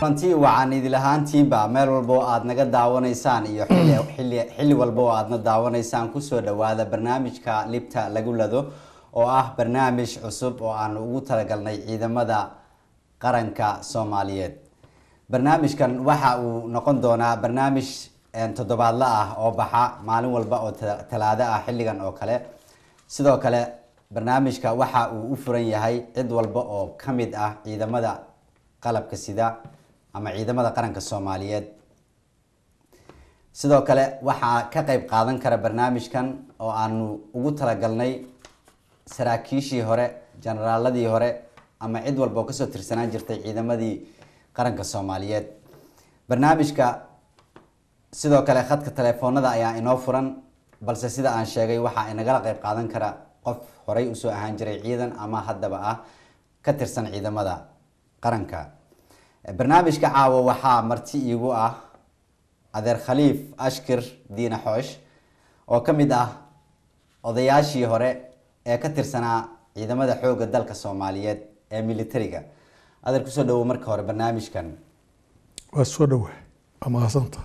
kulanti wacan idil ahaantiinba meel walba oo aada naga daawanaysaan iyo xilli xilli xilli walba oo aadna daawanaysaan kusoo dhawaada barnaamijka libta lagu lado oo ah barnaamij cusub oo aanu ugu talagalnay ciidamada qaranka soomaaliyeed barnaamijkan waxa uu noqon doonaa barnaamij toddobaadla ah oo baxa maalin walba oo talaado ah xilligan oo kale sidoo kale barnaamijka waxa uu u furan yahay cid walba oo ka mid ah ciidamada qalabka sida ama ciidamada qaranka soomaaliyeed sidoo kale waxaa ka qeyb qaadan kara barnaamijkan oo aanu ugu talagalnay saraakiishii hore generaaladii hore ama cid walba oo kasoo tirsanaan jirtay ciidamadii qaranka soomaaliyeed barnaamijka sidoo kale khadka telefoonada ayaa inoo furan balse sida aan sheegay waxaa inagala qeyb qaadan kara qof horey usoo ahaan jiray ciidan ama haddaba ah ka tirsan ciidamada qaranka barnaamijka caawa waxaa marti iigu ah adeer khaliif ashkir diina xoosh oo ka mid ah odayaashii hore ee ka tirsanaa ciidamada xoogga dalka soomaaliyeed ee militariga adeer kusoo dhawo marka hore barnaamijkan waa soo dhawa waa mahadsantahay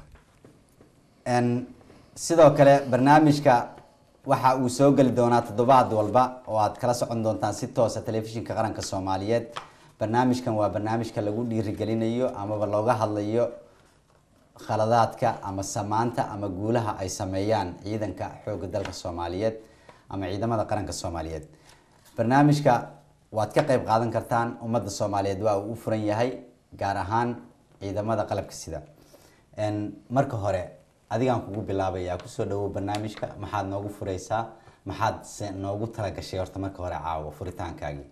sidoo kale barnaamijka waxa uu soo geli doonaa toddobaad walba oo aad kala socon doontaan si toosa telefishinka qaranka soomaaliyeed barnaamijkan waa barnaamijka lagu dhiirigelinayo amaba looga hadlayo khaladaadka ama samaanta ama guulaha ay sameeyaan ciidanka xoogga dalka soomaaliyeed ama ciidamada qaranka soomaaliyeed barnaamijka waad ka qeyb qaadan kartaan ummadda soomaaliyeed waa uu u furan yahay gaar ahaan ciidamada qalabka sida marka hore adigaan kugu bilaabayaa kusoo dhawow barnaamijka maxaad noogu fureysaa maxaad se noogu talagashay horta marka hore caawo furitaankaagii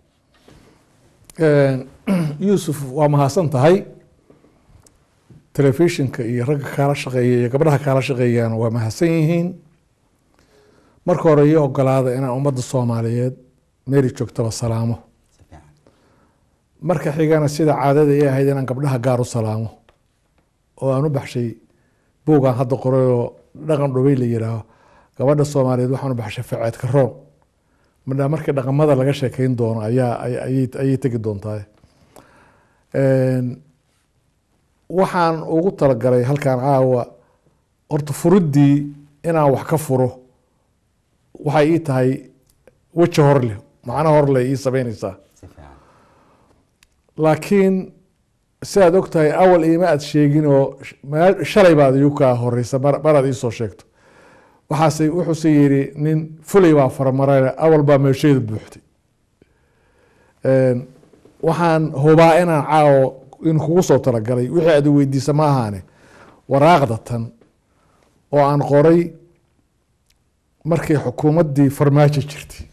yuusuf waa mahadsan tahay telefishinka iyo ragga kaala shaqeeya iyo gabdhaha kaala shaqeeyaan waa mahadsan yihiin marka hore iyo ogolaada inaan ummadda soomaaliyeed meeri joogtaba salaamo si fiican marka xigana sida caadada ay ahayd inaan gabdhaha gaar u salaamo oo aan u baxshay buugaan hadda qoray oo dhaqan dhubay la yihaaho gabadha soomaaliyeed waxaan u baxshay faceedka roon midhaa markii dhaqamada laga sheekeyn doono ayaa ayay ayay tegi doontaa waxaan ugu talagalay halkaan caawa horta furiddii inaan wax ka furo waxay ii tahay weji hor leh macno hor leh ii sameyneysaa si fiican laakiin si aad og tahay awal iima aad sheegin oo meel- shalay baad igu kaa horeysa mar maraad iisoo sheegto waxaase wuxuuse yidhi nin fulay baa faramarayna awal baa meeshayda buuxtay waxaan hubaa inaan caawo in kugu soo talagalay wixii aad i weydiisa ma ahaane waraaqda tan oo aan qoray markii xukuumaddii farmaajo jirtay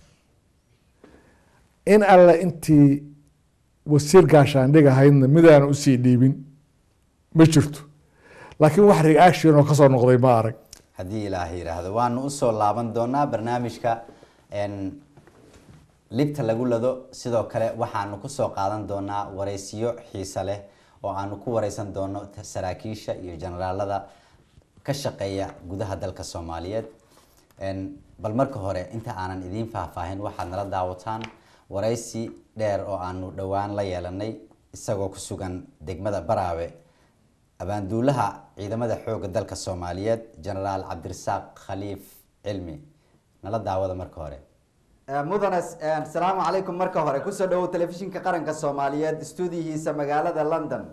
in alle intii wasiir gaashaandhig ahaydna midaan usii dhiibin ma jirto laakiin wax reaction oo kasoo noqday ma arag haddii ilaaha yidhaahdo waanu usoo laaban doonaa barnaamijka n libta lagu lado sidoo kale waxaanu kusoo qaadan doonaa wareysiyo xiise leh oo aanu ku wareysan doono t- saraakiisha iyo generaalada ka shaqeeya gudaha dalka soomaaliyeed n bal marka hore inta aanan idiin faahfaahin waxaad nala daawataan wareysi dheer oo aanu dhowaan la yeelanay isagoo ku sugan degmada baraawe abaanduulaha ciidamada xoogga dalka soomaaliyeed genaraal cabdirasaaq khaliif cilmi nala daawada marka hore mudane asalaamu calaykum marka hore kusoo dhawow telefishinka qaranka soomaaliyeed stuudiyihiisa magaalada london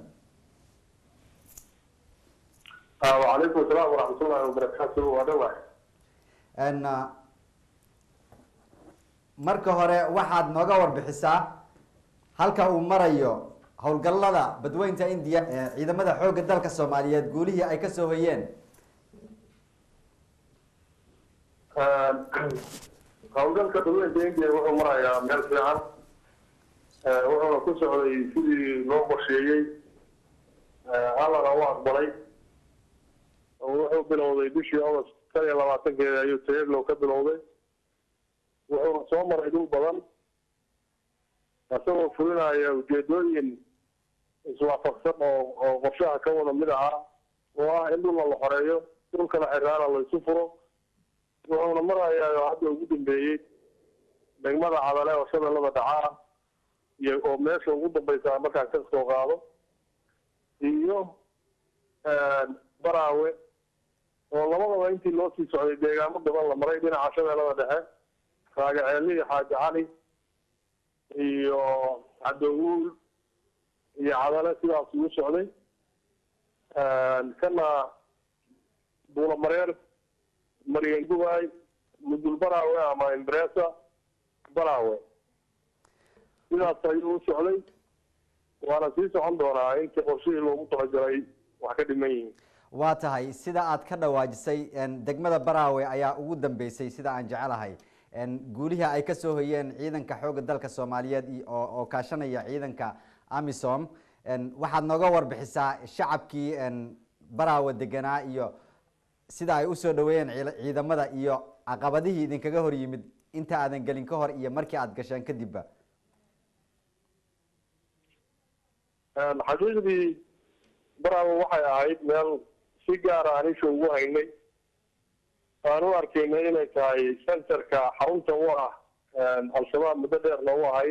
وعليكم السلام ورحمة الله وبركاته ودوع n marka hore waxaad nooga warbixisaa halka uu marayo howlgallada badweynta indiya ee ciidamada xoogga dalka soomaaliyeed guulihii ay kasoo hoyeen howlgalka dadweynta indiya wuxuu marayaa meel fiican wuxuuna ku socday sidii loo qorsheeyey allana u aqbalay wuxuu bilowday bishii august tan iyo labaatankeeda ayuu tayaglow ka bilowday wuxuuna soo maray dhul badan isagoo fulinaya ujeedooyin iswaafaqsan oo oo qorshaha ka wada mid ahaa oo ah in dhulna la xoreeyo dhulkana xiraana la isu furo wuxuuna marayaa oo hadda ugu dambeeyey degmada cadale oo shabeellada dhaca ah iyo oo meesha ugu dambaysa markaan ka soo qaado iyo baraawe oo labadaba intii loo sii socday deegaamo badan la maray dhinaca shabeellada dhexe raagaceeli iyo xaaji cali iyo cadowuul iyo cadale sidaas ugu socday kana buulamareer maryan gubaay mudul baraawe ama imbresa baraawe sidaas ayuu u socday waana sii socon doonaa intii qorshihii loogu talagalay wax ka dhiman yihiin waa tahay sida aad ka dhawaajisay degmada baraawe ayaa ugu dambeysay sida aan jecelahay guulihii ay kasoo hoyeen ciidanka xoogga dalka soomaaliyeed oo oo kaashanaya ciidanka amisom waxaad nooga warbixisaa shacabkii baraawe deganaa iyo sida ay usoo dhaweeyeen ciidamada iyo caqabadihii idinkaga hor yimid inta aadan gelin ka hor iyo markii aad gasheen kadibba xaqiiqdii baraawe waxay ahayd meel si gaara aan isha ugu haynay aan u arkaynay inay tahay centerka xarunta u ah al-shabaab muddo dheerna u ahayd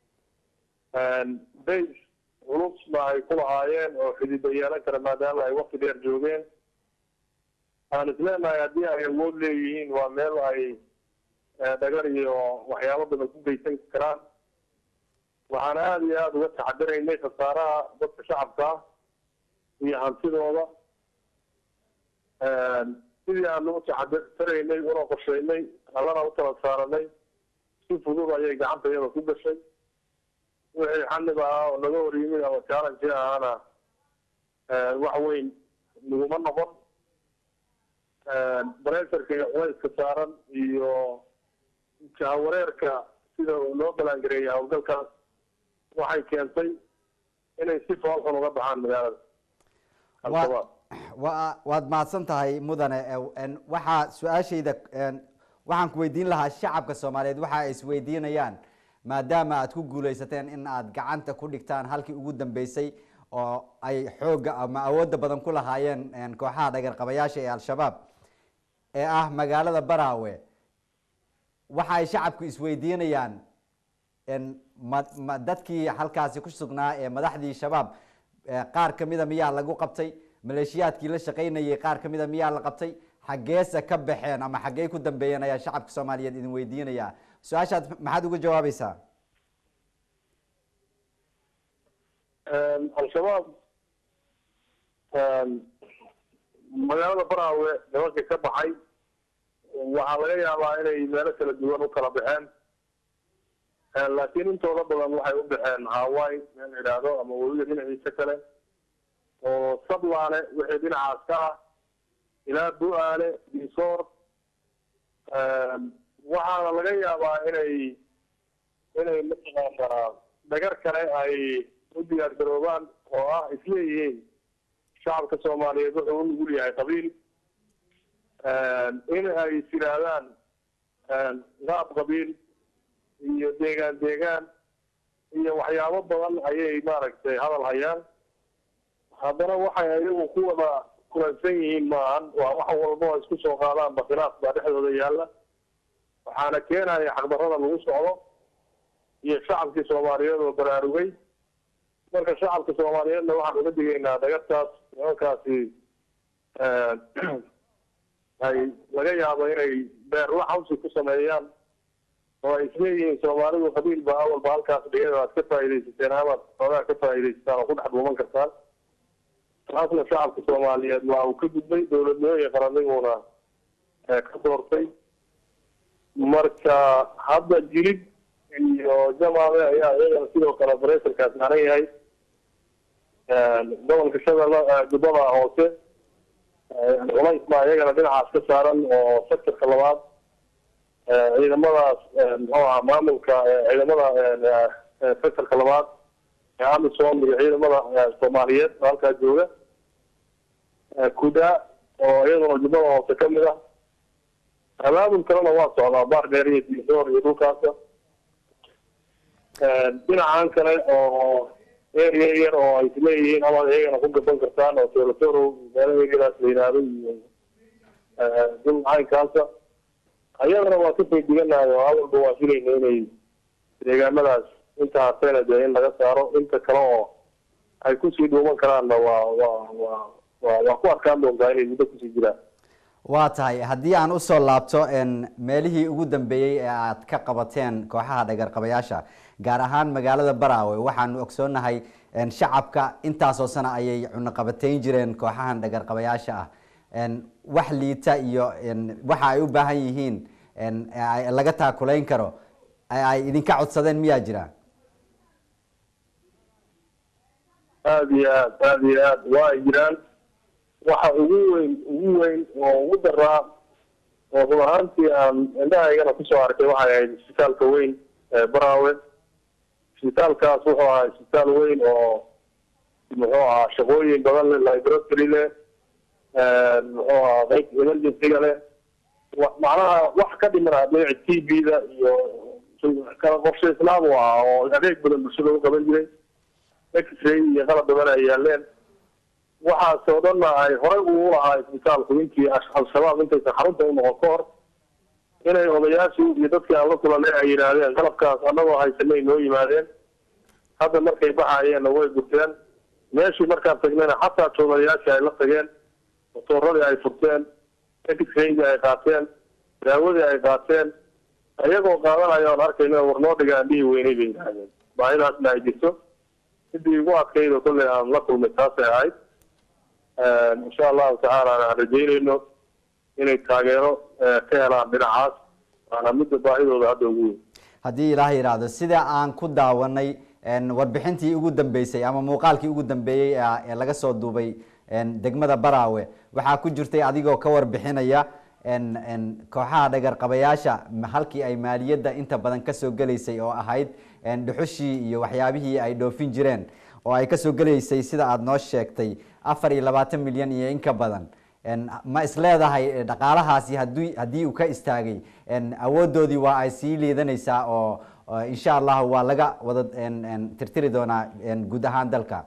base culusna ay ku lahaayeen oo xidido yeelan kara maadaama ay wakti dheer joogeen aan isleenahay haddii ay awood leeyihiin waa meel ay dhagar iyo waxyaabo badan ku geysan karaan waxaana aada iyo aada uga taxadiraynay khasaaraha dadka shacabka ah iyo hantidooda sidii aanu u taxadiraynay una qorshaynay allana u tala saaranay si fudud ayay gacanta iyada ku gashay wixii xanib ahaa oo naga hor yimid ama challenge ahaana wax weyn naguma noqon bareesarka iyo culayska saaran iyo jahawareerka sida loo balangareeyay howlgalkaas waxay keentay inay si foolxun uga baxaan magaalada al-shabaab wa waad mahadsan tahay mudane waxaa su-aashayda waxaan ku weydiin lahaa shacabka soomaaliyeed waxa ay isweydiinayaan maadaama aad ku guuleysateen in aad gacanta ku dhigtaan halkii ugu dambeysay oo ay xoogga ama awoodda badan ku lahaayeen kooxaha dhagarqabayaasha ee al-shabaab ee ah magaalada baraawe waxa ay shacabku isweydiinayaan ma ma dadkii halkaasi ku sugnaa ee madaxdii shabaab qaar kamida miyaa lagu qabtay maleeshiyaadkii la shaqaynayay qaar kamida miyaa la qabtay xaggeese ka baxeen ama xaggey ku dambeeyeen ayaa shacabka soomaaliyeed idin weydiinaya su-aashaad maxaad uga jawaabaysaa al-shabaab magaalada baraawe nimanka ka baxay waxaa laga yaabaa inay meelo kala duwan u kala baxeen laakiin intooda badan waxay u baxeen hawaii meel la yidhaahdo ama webiga dhinaciisa kale oo sablaale wixii dhinacaas ka ah ilaa bu-aale disoor waxaana laga yaabaa inay inay mataqaanaa dhagar kale ay u diyaar garoobaan oo ah isleeyihiin shacabka soomaaliyeed wuxuu u nugul yahay qabiil in ay is yidhaahdaan qaab qabiil iyo deegaan deegaan iyo waxyaabo badan ayay maaragtay hadal hayaan haddana waxay ayagu ku wada kulansan yihiin maahan waa wax walba oo isku soo qaadaanba khilaaf baa dhexdooda yaalla waxaana keenaya xaqdarrada lagu socdo iyo shacabkii soomaaliyeed oo baraarugay marka shacabka soomaaliyeedna waxaan uga digaynaa dhagartaas nimankaasi ay laga yaabo inay beerla xawsi ku sameeyaan oo ay isleeyihiin soomaalidu qabiil ba awalba halkaas dhigada aad ka faaidaysateen amaad xoogaa ka faaidaysataan oo ku dhex dhuuman kartaan taasna shacabka soomaaliyeed waa uu ka gudbay dowladnimo iyo qarannimuna ka doortay marka hadda jilib iyo jamaame ayaa iyagana sidoo kale bareesarkaa saaran yahay gobolka shabeelle jubbada hoose culays baa iyagana dhinacaas ka saaran oo sectorka labaad ciidamadaas muxuu aha maamulka ciidamada sectorka labaad ee amisom iyo ciidamada soomaaliyeed oo halkaa jooga kuda oo iyaduna jubbada hoose kamid ah abaabul kalena waa socdaa baar dheer iyo diisoor iyo dhulkaasa dhinacan kale oo area yar oo ay isleeyihiin amaad iyagana ku gaban kartaan oo tolatoro meelo eegadaas la yidhaahdo iyo dul caynkaasa ayadana waa kasoo diganahay oo awalba waa filayna inay deegaamadaas inta hartayna dee in laga saaro inta kale oo ay kusii dhuuman karaanna waa waa waa waa waa ku arkaan doontaa inay muddo kusii jiraan waa tahay haddii aan usoo laabto n meelihii ugu dambeeyey ee aad ka qabateen kooxaha dhagarqabayaasha gaar ahaan magaalada baraawe waxaanu ogsoonahay n shacabka intaasoo sana ayay cunaqabateyn jireen kooxahan dhagarqabayaasha ah n wax liita iyo n waxa ay u baahan yihiin n ay- laga taakulayn karo ay ay idinka codsadeen miyaa jira aada iyo aad aada iyo aad waa ay jiraan waxa ugu weyn ugu weyn oo ugu daraa oo run ahaantii aan indhahaygana kusoo arkay waxay ahayd isbitaalka weyn ee baraawe isbitaalkaas wuxuu ahaa isbitaal weyn oo muxuu ahaa shaqooyin badan leh laboratory leh muxuu ahaa qeyb emergencyga leh wa- macnaha wax ka dhimana dhinaca t b da iyo kala qorshaysnaan u ahaa oo adeeg badan bulshada u qaban jiray x-ray iyo qalab badan ay yaaleen waxaas oo dhanna ay horey ugu lahaa isbitaalku intii ash- al-shabaab intaysan xarunta u noqon ka hor inay odayaashii iyo dadkii aan la kulanay ay yidhaahdeen qalabkaas annagoo haysanay noo yimaadeen hadda markay baxayeenna way gurteen meeshii markaan tagnayna xataa joogayaashii ay la tageen motooradii ay furteen x-raygii ay qaateen daawadii ay qaateen iyagoo qaadanaya oon arkayna war noo dhigaan dhihi weynay bay yidhaahdeen baahidaasna ay jirto sidii ugu adkayd oo kolley aan la kulmay taasay ahayd insha allahu tacaala aan rajeynayno inay taageero eh, ka helaan dhinacaas waana midda baahidooda hadda ugu weyn haddii ilaah yidhaahdo sida aan ku daawanay n warbixintii ugu dambeysay ama muuqaalkii ugu dambeeyey ee- ee laga soo duubay n degmada baraawe waxaa ku jirtay adigoo ka warbixinaya n n kooxaha dhagarqabayaasha ma- halkii ay maaliyadda inta badan kasoo gelaysay oo ahayd n dhuxushii iyo waxyaabihii ay dhoofin jireen oo ay kasoo gelaysay sida aada noo sheegtay afar iyo labaatan milyan iyo in ka badan n ma isleedahay eh, dhaqaalahaasi haddii haddii uu ka istaagay n awoodoodii waa ay sii liidanaysaa oo oo insha allahu waa laga wada n n tirtiri doonaa n guud ahaan dalka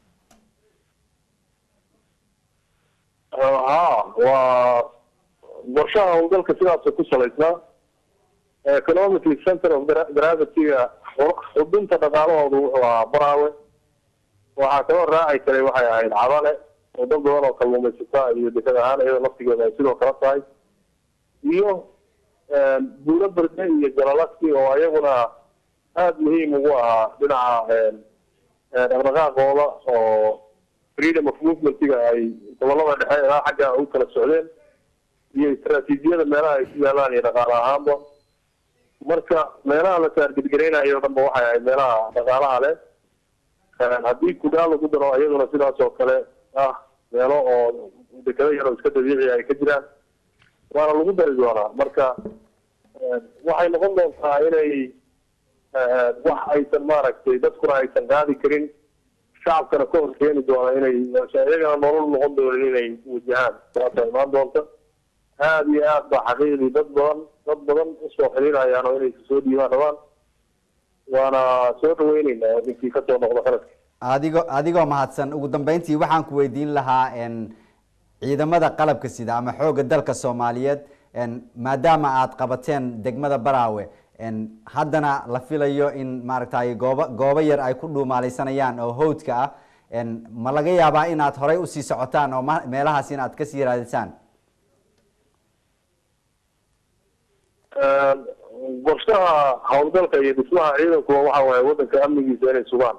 ha waa qorshaha howlgalka sidaasoo ku salaysnaa economic center of gra- gravity-ga xu- xudunta dhaqaalahoodu wuxuu ahaa baraawe waxaa kaloo raaci karay waxay ahayd cadale oo dad badan oo kalluumaysata iyo dekad ahaan iyada laftigeeda ay sidoo kale tahay iyo buuro berde iyo jalalasi oo ayaguna aada muhiim ugu ahaa dhinaca dhaqdhaqaaqooda oo freedom of movementiga ay gobolada dhexe ilaa xagga u kala socdeen iyo istaraatiijiyada meelaha ay ku yaalaan iyo dhaqaale ahaanba marka meelaha la taargedgareynayo o dhan ba waxay ahayd meelaha dhaqaalaha leh haddii kudaa lagu daro iyaduna sidaas oo kale ah meelo oo dekado yar oo iska dabiici ay ka jiraan waana lagu dari doonaa marka waxay noqon doontaa inay wax aysan maaragtay dadkuna aysan qaadi karin shacabkana ka hor keeni doona inay iyagana nolol noqon doonin inay wajahaan saasa imaan doonta aada iyo aad ba xaqiiqdii dad badan dad badan usoo xiriirayaan oo inay soo dhiibaan rabaan waana soo dhaweyneynaa ninkii kasoo noqda qaladka adigoo adigoo mahadsan ugu dambeyntii waxaan ku weydiin lahaa n ciidamada qalabka sida ama xoogga dalka soomaaliyeed n maadaama aad qabateen degmada baraawe n haddana la filayo in maaragtay goobo goobo yar ay ku dhuumaaleysanayaan oo hawdka ah n ma laga yaabaa inaad horey usii socotaan oo ma meelahaas in aad kasii raadisaan qorshaha howlgalka iyo dhismaha ciidankuwa waxa waaye wadanka amnigiisa inay sugaan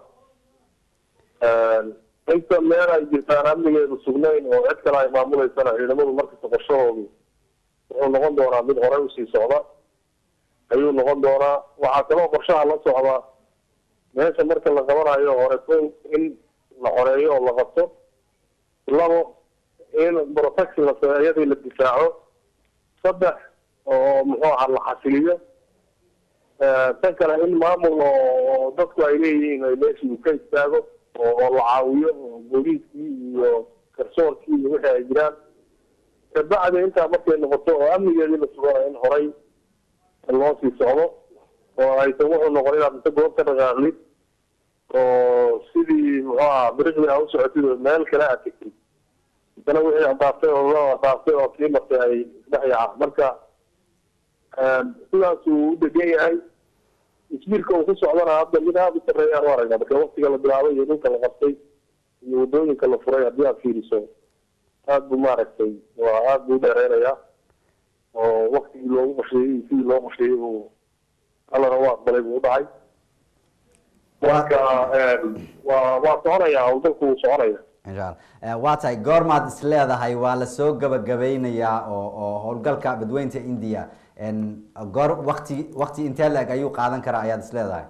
inta meel ay jirtaan amnigeedu sugnayn oo cid kale ay maamuleysana ciidamadu markasta qorshahoodu wuxuu noqon doonaa mid horey usii socda ayuu noqon doonaa waxaa kaloo qorshaha la socda meesha marka la qabanayo hore ko in la xoreeyo oo la qabto labo in protection la sameeyo iyadii la difaaco saddex oo muxuu ahaa la xasiliyo tan kale in maamul oo dadku ay leeyihiin ay meeshii uu ka istaago oo la caawiyo oo booliiskii iyo garsoorkii iyo wixii ay jiraan kabacdi intaa markay noqoto oo amnigeedii la sugana in horay loo sii socdo oo aysan wuxuu noqon inaad inta goob ka dhaqaaqlid oo sidii muxuu ahaa biriqdi aa u socotid oo meel kale aad tegtid haddana wixii adaaftay oo la adaaftay oo kii martay ay isdhex yaacaan marka sidaas uu u degan yahay isbiirka uu ku socdana hadda mid aada u sarreeyaan u aragna marka waktiga la bilaabay iyo dhulka la qabtay iyo waddooyinka la furay haddii aad fiiriso aada buu maaragtay waa aada buu dheereynayaa oo waktigii loogu qorsheeyey iyo sidii loo qorsheeyey uu allana u aqbalay buu u dhacay marka waa waa soconaya howlgalku wuu soconaya insha allah Eh, waa tahay goormaad is leedahay waa lasoo gabagabeynayaa oo oo howlgalka badweynta india En, goor wakti wakti intee la-eg ayuu qaadan karaa ayaad is leedahay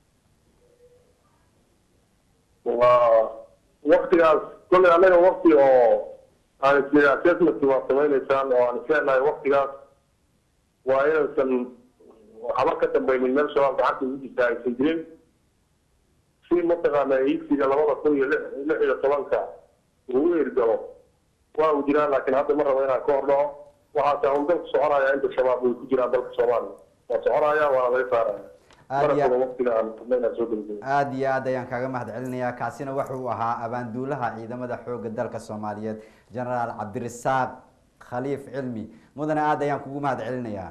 waa waktigaas kolley annaga wakti oo aan is assessment waa samaynaysaan oo aan isleenahay waktigaas waa inaysan waxba ka dambaynin meel shabaab gacanta ugu jirta aysan jirin si mataqaana iibsiga labada kun iyo lix lix iyo tobanka uu u ergalo waa uu jiraan laakiin hadda ma rabo inaan ka hor dhaco waxaase howlgalku soconaya inta shabaab way ku jiraan dalka soomaaliya waa soconaya waana laga saaraya Aad iyo- markaba waktiga aan inaan soo gabagabo aada iyo aad ayaan kaaga mahad celinayaa kaasina wuxuu ahaa abaanduulaha ciidamada xooga dalka soomaaliyeed genaraal cabdirasaaq khaliif cilmi mudane aada ayaan kugu mahad celinayaa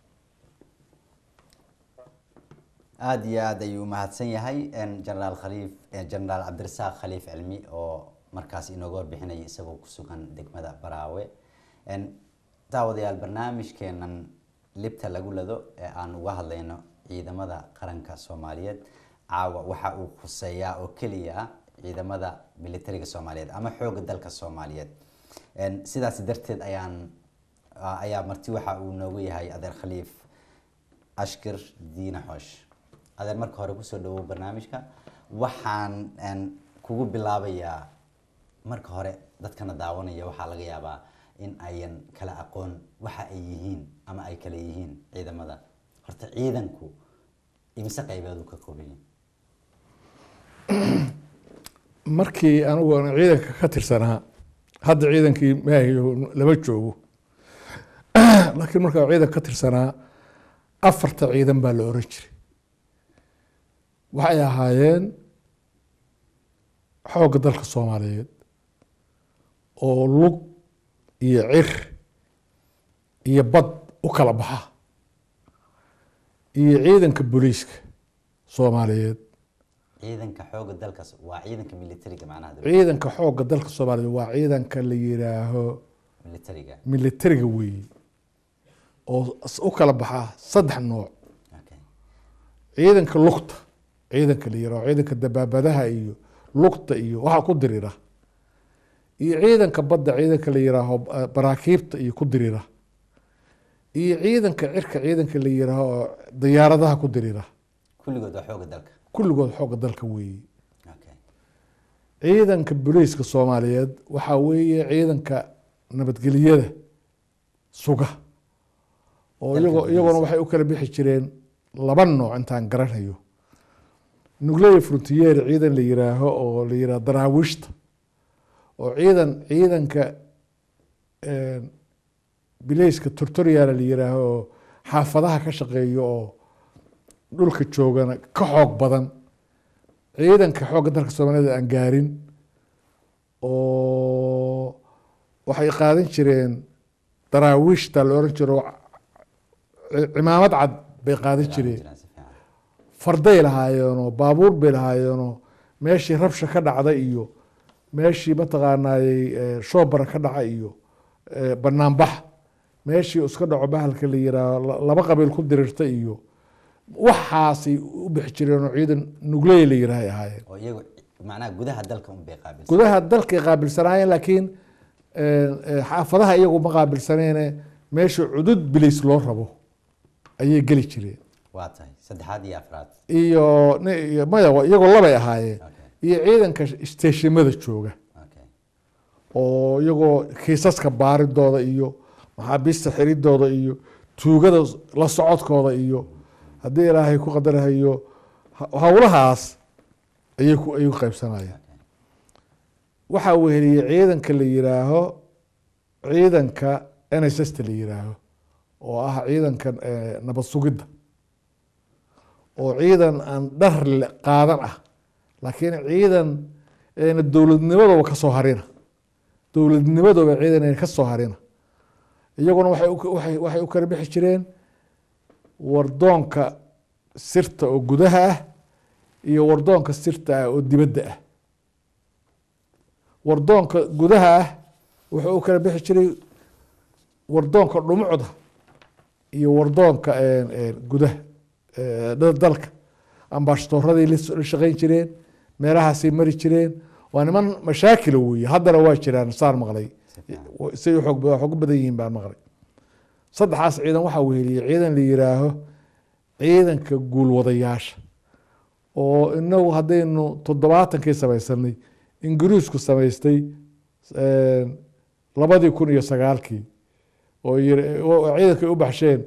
aada iyo aad ayuu umahadsan yahay genaraal khaliif genaraal cabdirasaaq khaliif cilmi oo markaas inooga warbixinaya isagoo kusugan degmada baraawe daawadayaal barnaamijkeenan libta lagu lado ee aan uga hadlayno ciidamada qaranka soomaaliyeed caawa waxa uu khuseeyaa oo keliya ah ciidamada militariga soomaaliyeed ama xooga dalka soomaaliyeed sidaas darteed ayaan ayaa marti waxa uu noogu yahay adeer khaliif ashkir diina xoosh adeer marka hore kusoo dhawow barnaamijka waxaan kugu bilaabayaa marka hore dadkana daawanaya waxaa laga yaabaa in ayan kala aqoon waxa ay yihiin ama ay kala yihiin ciidamada horta ciidanku imise qaybeedu ka kooban yahay markii anigu aan ciidanka ka tirsanaa hadda ciidankii maahiyo lama joogo laakiin markaa ciidanka ka tirsanaa afarta ciidan baa la oran jiray waxay ahaayeen xoogga dalka soomaaliyeed oo lug iyo cir iyo bad u kala baxa iyo ciidanka booliiska soomaaliyeed ciidanka xooga dalka waa ciidanka militariga macnaha ciidanka xoogga dalka soomaaliyeed waa ciidanka la yiraaho militariga militariga weeye oo u kala baxa saddex nooc okay ciidanka lugta ciidanka la yiraaho ciidanka dabaabadaha iyo lugta iyo waxa ku dirira iyo ciidanka badda ciidanka la yiraaho baraakiibta iyo ku dirira iyo ciidanka cirka ciidanka la yiraaho diyaaradaha ku dirira kulligood waa xooga dalka kulligood xoogga dalka weeye okay ciidanka booliiska soomaaliyeed waxaa weeye ciidanka nabadgelyada suga oo Dalka iyagoo iyaguna gudihiisa. waxay u kala bixi jireen laba nooc intaan garanayo nuclear frontier ciidan la yiraaho oo la yiraaho daraawiishta oo ciidan ciidanka bileyska tortoriala la yiraaho oo xaafadaha ka shaqeeyo oo dhulka joogana ka xoog badan ciidanka xoogga dalka soomaaliyed aan gaarin oo waxay qaadan jireen daraawiishta la oran jiro cimaamad cad bay qaadan jireen Jiraan si fiican. farday lahaayeenoo baabuur bay lahaayeenoo meeshii rabsha ka dhacda iyo meeshii mataqaanaayey eh, shoobara ka dhaca iyo eh, banaanbax meeshii iska dhaco bahalka la yiraaho la- laba qabiil ku dirirta iyo waxaasay u bixi jireenoo ciidan nugley la yiraahay ahaayeen oo iyagu macnaha gudaha dalka un bay qaabilsan gudaha dalkay qaabilsanaayeen laakiin eh, eh, xaafadaha iyagu ma qaabilsaneene meesha cudud bilis loo rabo ayay geli jireen waa tahay saddexaad iyo afraad iyo ni- iyo maya wa- iyagoo labay ahaayeen okay iyo ciidanka isteeshimada jooga okay oo iyagoo kiisaska baaridooda iyo maxaabiista xiridooda iyo tuugada la socodkooda iyo haddii ilaahay ku qadarahayo ha- howlahaas ayay ku ayay ku qaybsanayeen waxaa weheliyey ciidanka la yiraaho ciidanka n s s ta la yiraaho oo ah ciidanka eh, nabad sugidda oo ciidan aan dhar le- qaadan ah laakiin ciidan eena dowladnimadooba ka soo harina dowladnimadooba ciidan ayna ka soo harina iyaguna waxay u- waxay waxay u kala bixi jireen wardoonka sirta oo gudaha ah iyo wardoonka sirta ah oo dibadda ah wardoonka gudaha ah wuxuu u kala bixi jiray wardoonka dhumucda iyo wardoonka gudaha dalka ambashatoradii la shaqeyn jireen meelahaasay mari jireen waa niman mashaakila weeye haddana waa jiraan saan maqlay say xoog xoog badan yihiin baan maqlay saddexaas ciidan waxaa weheliyey ciidan la yiraaho ciidanka guulwadayaasha oo inagu haddaynu toddobaatankii samaysanay ingiriisku samaystay labadii kun iyo sagaalkii oo ciidankay u baxsheen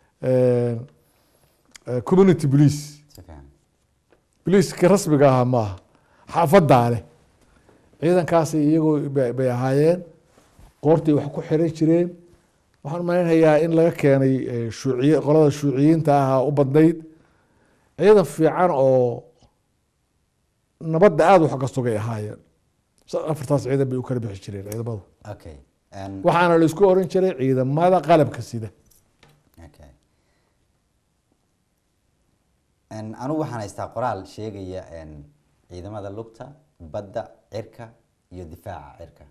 community police boliiskii rasmiga ahaa maaha xaafadaa leh ciidankaasi iyagoo bay ahaayeen qoortay wax ku xiran jireen waxaan malaynayaa in laga keenay shuuciy qolada shuuciyiinta ahaa u badnayd ciidan fiican oo nabadda aada wax ka sugay ahaayeen afartaas ciidan bay u kala bixi jireen ciidamadu okay waxaana la isku oran jiray ciidamada qalabka sida okay anigu waxaan haystaa qoraal sheegaya ciidamada lugta badda cirka iyo difaaca cirka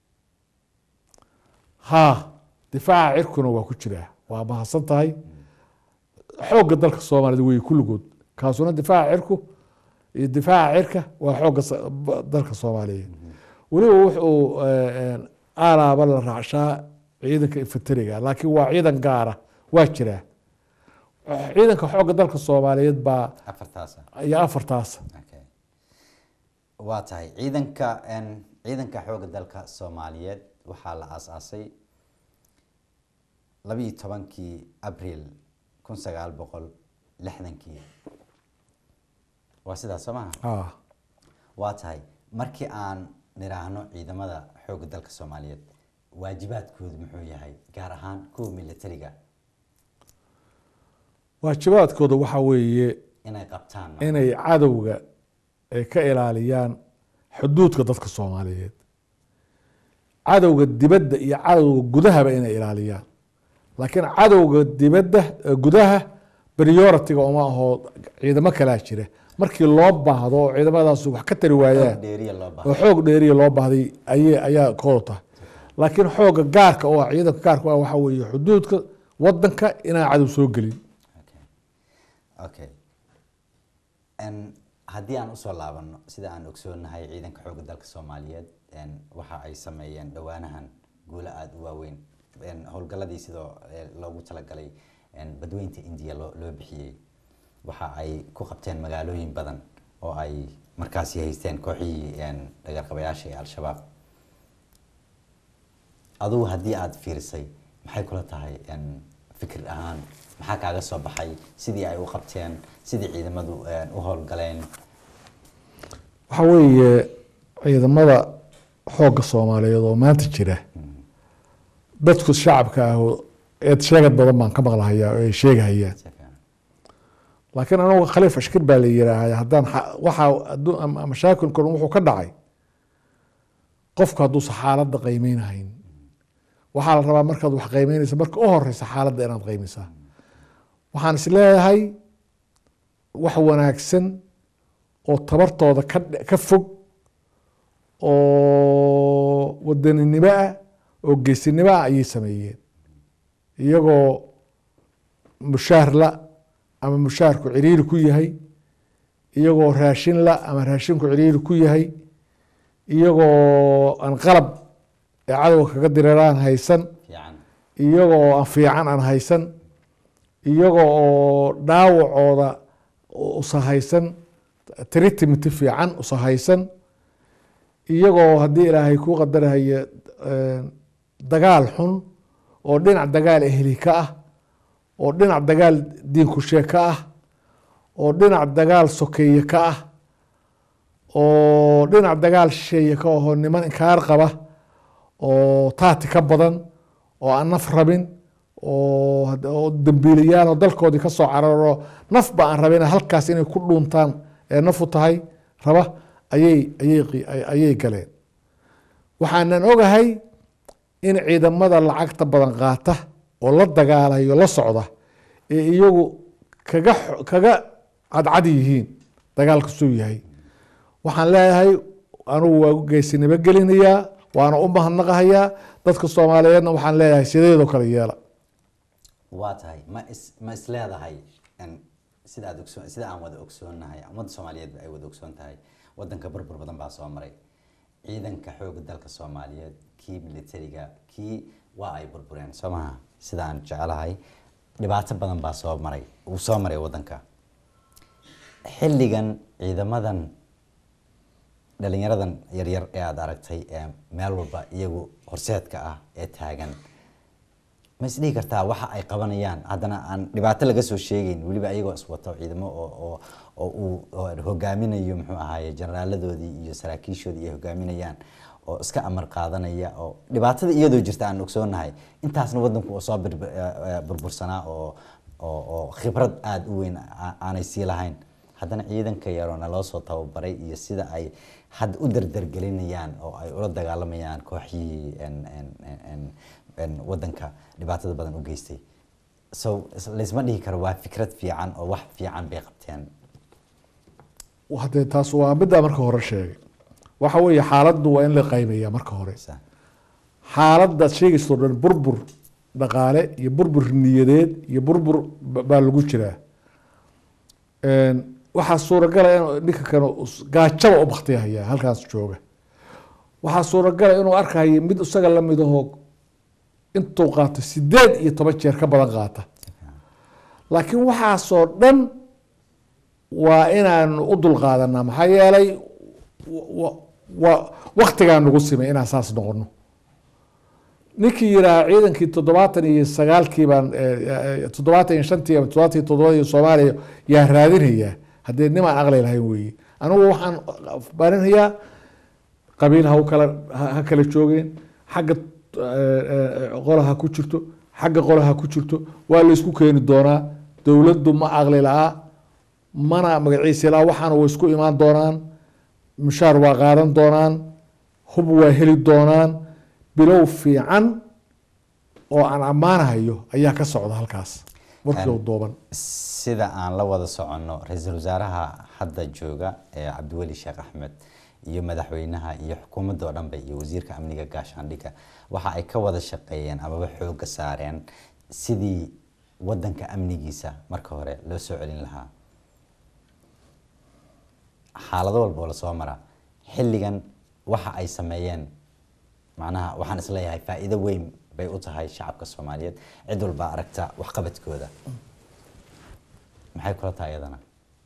haa difaaca cirkuna waa ku jiraa waa mahadsan tahay xoogga dalka soomaaliyed wey kulligood kaasuna difaaca cirku iyo difaaca cirka waa xoogga dalka soomaaliyeed weliba wuxuu aalaaba la raacshaa ciidanka infanteriga laakiin waa ciidan gaara waa jiraa ciidanka xoogga dalka soomaaliyeed baa afartaasa iyo afartaas okay waa tahay ciidanka ciidanka xoogga dalka soomaaliyeed waxaa la aasaasay labiiyo tobankii abril kun sagaal boqol lixdankii waa sidaas soo maha ah waa tahay markii aan niraahno ciidamada xoogga dalka soomaaliyeed waajibaadkoodu muxuu yahay gaar ahaan kuwa militariga waajibaadkooda waxaa weeye inay qabtaan inay cadowga ay ka ilaaliyaan xuduudka dadka soomaaliyeed cadowga dibadda iyo cadowga gudahaba inay ilaaliyaan laakiin cadowga dibadda gudaha prioritiga uma aho ciidamo kalaa jira markii loo baahdo oo ciidamadaas wax ka tari waayaan dheeriya loo oo baahdo xoog dheeriya loo baahday ayay ayaa kooda tahay laakiin xooga gaarka oo ah ciidanka gaarka ah waxaa weeye xuduudka wadanka inaan cadow soo gelin okay okay n haddii aan usoo laabano sida aan ogsoonahay ciidanka xoogga dalka soomaaliyeed n waxa ay sameeyeen dhowaanahan guulo aada u waaweyn n howlgaladii sidoo eh, loogu talagalay n badweynta indiya loo loo bixiyey waxa ay ku qabteen magaalooyin badan oo ay markaasi haysteen kooxihii n dhagarqabayaasha ee al-shabaab adugu haddii aada fiirisay maxay kula tahay n fikir ahaan maxaa kaaga soo baxay sidii ay u qabteen sidii ciidamadu n u howlgaleen waxaa weeye ciidamada xoogga soomaaliyeed oo maanta jira dadku shacabka ah oo eed sheegad badan baan ka maqlahayaa oo ay sheegahayaan si fiican laakiin anagu khaliif ashkir baa la yiraahdaa haddaan xa- waxaa hadduu- ama- mashaakilkan wuxuu ka dhacay qofku hadduusa xaaladda qiimeynahayn waxaa la rabaa markaad wax qiimeynaysa marka u horeysa xaaladda inaad qiimeysaa waxaan is leeyahay wax wanaagsan oo tabartooda ka dhe- ka fog oo wadaninimo ah oo geesinimo ah ayay sameeyeen iyagoo mushaar la ama mushaarku ciriiri ku yahay iyagoo raashin la ama raashinku ciriiri ku yahay iyagoo aan qalab ee cadowga kaga direeraan haysan fiican iyagoo aan fiican aan haysan iyaga oo dhaawacooda usahaysan treatment fiican usahaysan iyagoo haddii ilaahay kuu qadarahaya dagaal xun oo dhinac dagaal ehli ka ah oo dhinac dagaal diinkushe ka ah oo dhinac dagaal sokeeye ka ah oo dhinac dagaal shisheeye ka ahoo niman inkaar qaba oo taati ka badan oo aan naf rabin oo had- oo dambiilayaal oo dalkoodii kasoo cararo nafba aan rabin halkaas inay ku dhuuntaan ee nafu tahay raba ayay ayay qi- ay- ayay galeen waxaanan ogahay in ciidamada lacagta badan qaata oo la dagaalayo la socda ee iyagu kaga xo- kaga cadcad yihiin dagaalka suu yahay waxaan leeyahay anugu waa geesinimo gelinayaa waana u mahadnaqahayaa dadka soomaaliyeedna waxaan leeyahay sideedoo kale yeela waa tahay ma is ma is leedahay n sida aad ogsoon sida aan wada ogsoonnahay ummadda soomaaliyeed ay wada ogsoon tahay wadanka burbur badan baa soo maray ciidanka xooga dalka soomaaliyeed kii militariga kii waa ay burbureen soo maha sida aan jecelahay dhibaato badan baa soo maray uu soo maray wadanka xilligan ciidamadan dhalinyaradan yaryar ee aada aragtay ee meel walba iyagu horseedka ah ee taagan ma isdhihi kartaa waxa ay qabanayaan haddana aan dhibaato laga soo sheegeyn weliba iyagoo iswato ciidamo oo oo oo uu oo hogaaminayo muxuu ahaaye jeneraaladoodii iyo saraakiishoodii ay hogaaminayaan oo iska amar qaadanaya oo dhibaatada iyadoo jirta aan ogsoonahay intaasna wadanku oo soo bir- eh, eh, burbursanaa oo oo oo khibrad aada u weyn aa- aanay sii lahayn haddana ciidanka yaroo naloo soo tababaray iyo sida ay hadda u dardargelinayaan oo ay ula dagaalamayaan kooxyihii en- en- en- en- en wadanka dhibaatada badan u geystay so is- laysma dhihi karo waa fikrad fiican oo wax fiican bay qabteen hadee taas waa middaa marka hore sheegay waxa weeye xaaladdu waa in la qaybeeya marka hore Sa- xaaladaad sheegayso dhan burbur dhaqaale iyo burbur niyadeed iyo burbur ba- baa lagu jiraa Een, waxaa suuragala in ninka kale us- gaajaba u baktiyahaya halkaas jooga waxaa suuragala inuu arkayo mid isaga lamid ahoo intuu qaato sideed iyo toban jeer ka badan qaata laakiin waxaasoo dhan waa inaanu u dulqaadanaa maxaa yeelay wa- wa- waktigaa nagu simay inaan saas noqono ninkii yidhaaha ciidankii toddobaatan iyo sagaalkii baan eh, eh, toddobaatan iyo shantii ama toddobaatan iyo toddobadii soomaaliya yaa raadinayaa haddee nimaan aqli lahayn weeye anigu waxaan barinayaa qabiil ha u kala ha- ha kala joogeen xagga eh, eh, qola ha ku jirto xagga qola ha ku jirto waa la isku keeni doonaa dowladdu ma aqli la-a mana magaciisa la waxaana way isku imaan doonaan mushaar waa qaadan doonaan hub waa heli doonaan bilow fiican oo aan ammaanahayo ayaa ka socda halkaas warkii Een, dooban sida aan la wada soconno ra-iisul wasaaraha hadda jooga ee cabdiweli sheekh axmed iyo madaxweynaha iyo xukuumadda oo dhanba iyo wasiirka amniga gaashaandhigga waxa ay ka wada shaqeeyeen amaba xooga saareen sidii wadanka amnigiisa marka hore loo soo celin lahaa xaalado walba oo lasoo mara xilligan waxa ay sameeyeen macnaha waxaan isleeyahay faa'iido weyn bay u tahay shacabka soomaaliyeed cid walba aragta waxqabadkooda maxay kula tahay iyadana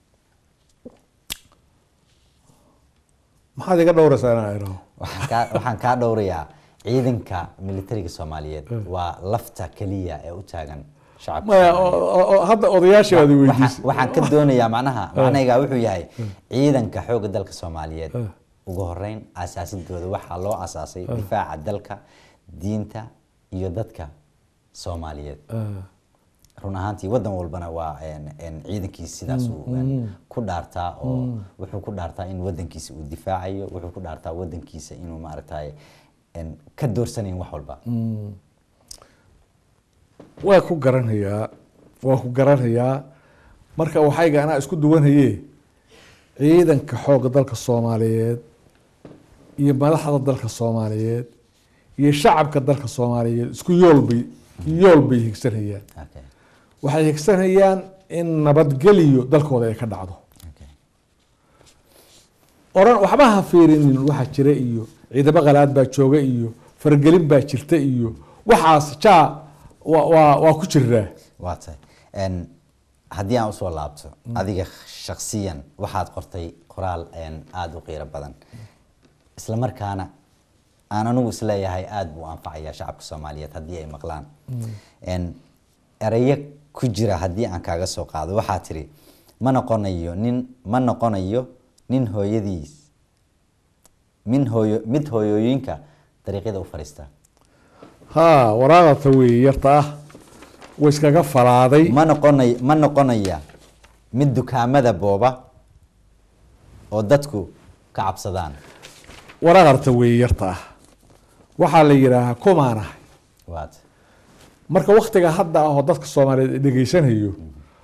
maxaad iga dhowraysaa inaan idhaho waxaan kaa waxaan kaa dhowrayaa ciidanka militariga soomaaliyeed waa lafta keliya ee u taagan shacabka maya Soomaaliyeed. o- o- o- hadda odayaashii aad Waxaan- weydiisay waxaan ka doonayaa macnaha macnayga wuxuu yahay ciidanka xoogga dalka soomaaliyeed Eh. ugu horeyn asaasidooda waxaa loo asaasay difaaca dalka diinta iyo dadka soomaaliyeed Ah, run ahaantii wadan walbana waa een- een ciidankiisa sidaasuu een, ku dhaartaa oo wuxuu ku dhaartaa in wadankiisa uu difaacayo wuxuu ku dhaartaa wadankiisa inuu maaragtay een, ka doorsanayn wax walba waa ku garanayaa waa ku garanayaa marka waxayga anaa isku duwanaye ciidanka xoogga dalka soomaaliyeed iyo madaxda dalka soomaaliyeed iyo shacabka dalka soomaaliyeed isku yool bay yool bay higsanayaan Okay, waxay higsanayaan in nabadgeliyo dalkooda ay ka dhacdo okay. oran waxba ha fiirinin waxaa jira iyo ciidamo qalaad baa jooga iyo faragelin baa jirta iyo waxaas jaa waa waa waa ku jiraa waa tahay Een, haddii aan usoo laabto adiga shaksiyan waxaad qortay qoraal een, aada u qiiro badan isla markaana aan anigu isleeyahay aada buu anfacayaa shacabka soomaaliyeed haddii ay maqlaan Een, erayo ku jira haddii aan kaaga soo qaado waxaa tiri ma noqonayo nin ma noqonayo nin hooyadiis min hooyo mid hooyooyinka dariiqyada u fadhiista haa waraaqata weeye yarta ah way iskaga falaaday ma noqonay ma noqonaya mid dukaamada booba oo dadku ka cabsadaan waraaqarta weeye yarta ah waxaa la yidhaahaa kumaanahay waad marka waktiga hadda ah oo dadka soomaaliyeed dhegeysanayo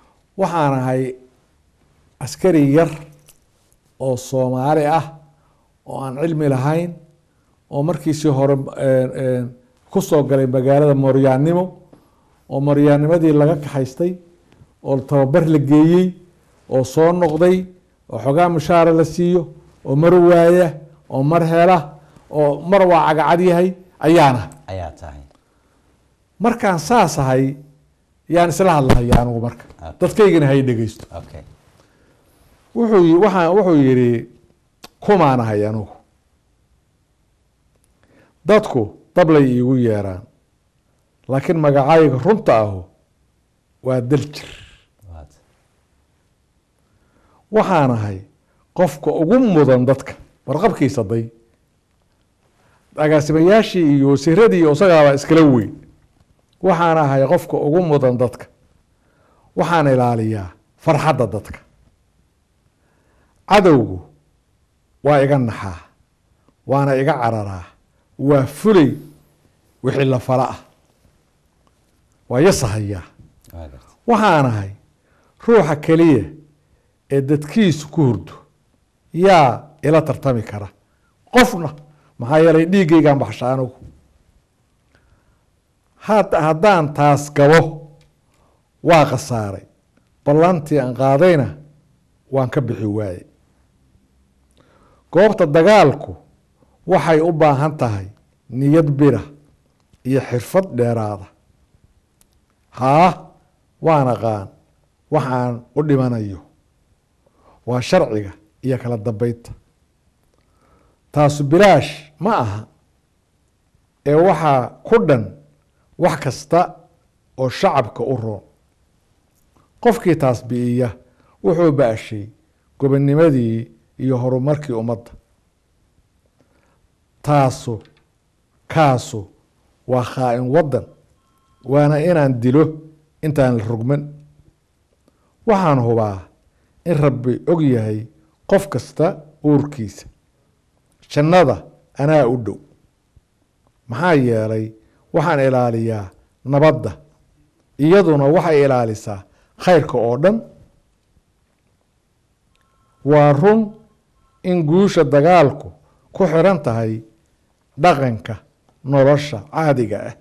waxaan ahay askari yar oo soomaali ah oo aan cilmi lahayn oo markiisii hore ku soo galay magaalada mooryaannimo oo mooryaannimadii laga kaxaystay oo tababar la geeyey oo soo noqday oo xogaa mushaara la siiyo oo mar waaya oo mar hela oo mar waa cagacad yahay ayaana ayaa tahay markaan saas ahay yaan isla hadlahaya anigu marka Okay. dadkaygana hay dhegeysto okay wuxuu yi- waxaa wuxuu yidhi kumaan ahay anigu dadku dablay iigu yeeraan laakiin magacayga runta ahu waa daljir waad waxaan ahay qofka ugu mudan dadka warqabkiisa day agaasimayaashii iyo wasiiradii iyo isagaaba iskala weyn waxaan ahay qofka ugu mudan dadka waxaan ilaaliyaa farxadda dadka cadowgu waa iga naxaa waana iga cararaa waa fulay wixii la fala ah waa yasahayaa waa garta waxaan ahay ruuxa keliya ee dadkiisu ku hurdo yaa ila tartami kara qofna maxaa yeelay dhiiggaygaan baxsha anigu had haddaan taas gabo waa khasaaray ballantii aan qaadayna waan ka bixi waaye goobta dagaalku waxay u baahan tahay niyad bira iyo xirfad dheeraada haa waan aqaan waxaan u dhimanayo waa sharciga iyo kala dambeynta taasu bilaash ma aha ee waxaa ku dhan wax kasta oo shacabka u roon qofkii taas bi'iya wuxuu baashay gobonimadii iyo horumarkii ummadda taasu kaasu waa khaa-in waddan waana inaan dilo intaan la rogman waxaan hubaa in rabbi og yahay qof kasta uurkiisa jannada anaa u dhow maxaa yeelay waxaan ilaaliyaa nabadda iyaduna waxay ilaalisaa khayrka oo dhan waa run in guusha dagaalku ku xiran tahay dhaqanka nolosha caadiga ah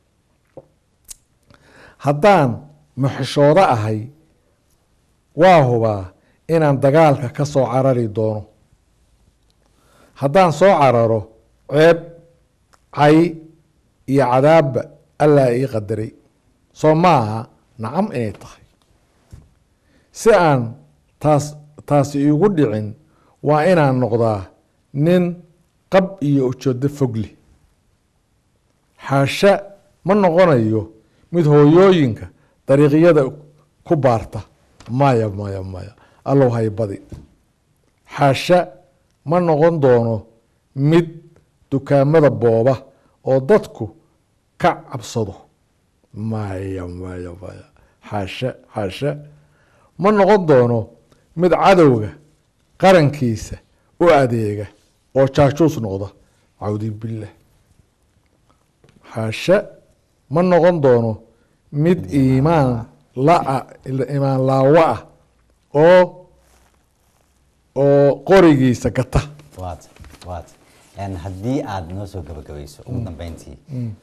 haddaan muxishoodo ahay waa hubaa inaan dagaalka ka soo carari doono haddaan soo cararo ceeb cay iyo cadaabba allaa ii qadaray soo maaha nacam inay tahay si aan taas taasi iigu dhicin waa inaan noqdaa nin qab iyo ujeedo fogli xaasha ma noqonayo mid hooyooyinka dariiqyada ku baarta maya maya maya allow haybadi xaasha ma noqon doono mid dukaamada booba oo dadku ka cabsado maya maya maya xaasha xaasha ma noqon doono mid cadowga qarankiisa u adeega oo jaajuus noqda cawdi billah xaasha ma noqon doono mid iimaan laa iimaan laawo ah oo oo qorigiisa gata waad waad En haddii aada noo soo gabagabayso ugu dambeyntii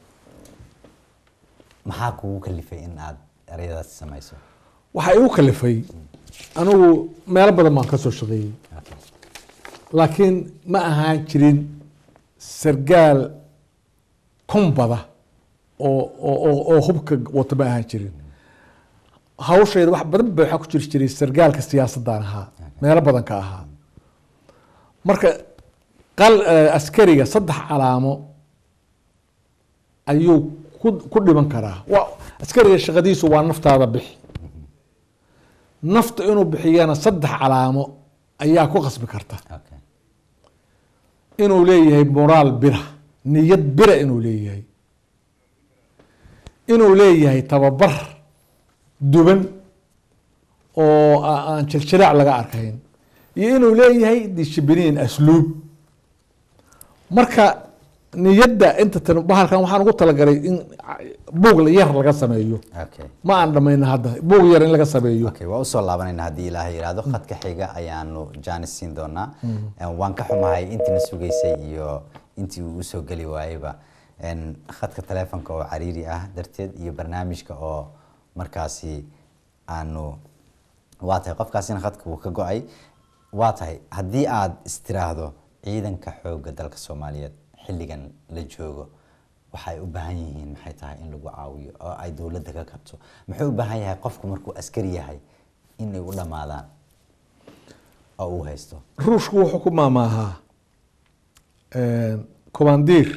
maxaa kugu kalifay in aada ereyadaas samayso waxaa igu kalifay anigu meelo badan baan ka soo shaqeeyey Okay. laakiin ma ahaan jirin sargaal kumbada oo oo oo- oo hubka wata ma ahaan jirin hawshayda wax badan ba waxaa ku jiri jiray sargaalka siyaasadaan ahaa meelo badan ka ahaa marka qal eh, askariga saddex calaamo ayuu ku ku dhiman karaa waa askariga shaqadiisu waa naftaada bixi nafta inuu bixiyana saddex calaamo ayaa ku qasbi karta Okay. inuu leeyahay moraal bira niyad bira inuu leeyahay inuu leeyahay tababar duban oo a- aan jiljilaac laga arkayn iyo inuu leeyahay dishibiliin asluub marka niyadda inta tan bahalkan waxaan ugu talagalay in buug yar laga sameeyo okay ma aan dhamayna hadda buug yar in laga sameeyo okay waa usoo laabanayna haddii ilaahay yidhaahdo khadka xiga ayaanu jaanis siin doonaa En, waan ka xumahay intiina sugaysay iyo intii uu usoo geli waayeyba En, khadka taleefonka oo cariiri ah darteed iyo barnaamijka oo markaasi aanu waa tahay qofkaasina khadka wuu ka go-ay waa tahay haddii aad istiraahdo ciidanka xoogga dalka soomaaliyeed xilligan la joogo waxay u baahan yihiin maxay tahay in lagu caawiyo oo ay dowladda ka kabto muxuu u baahan yahay qofku markuu askari yahay inay u dhammaadaan oo uu haysto ruushku wuxuu ku maamaahaa commandiir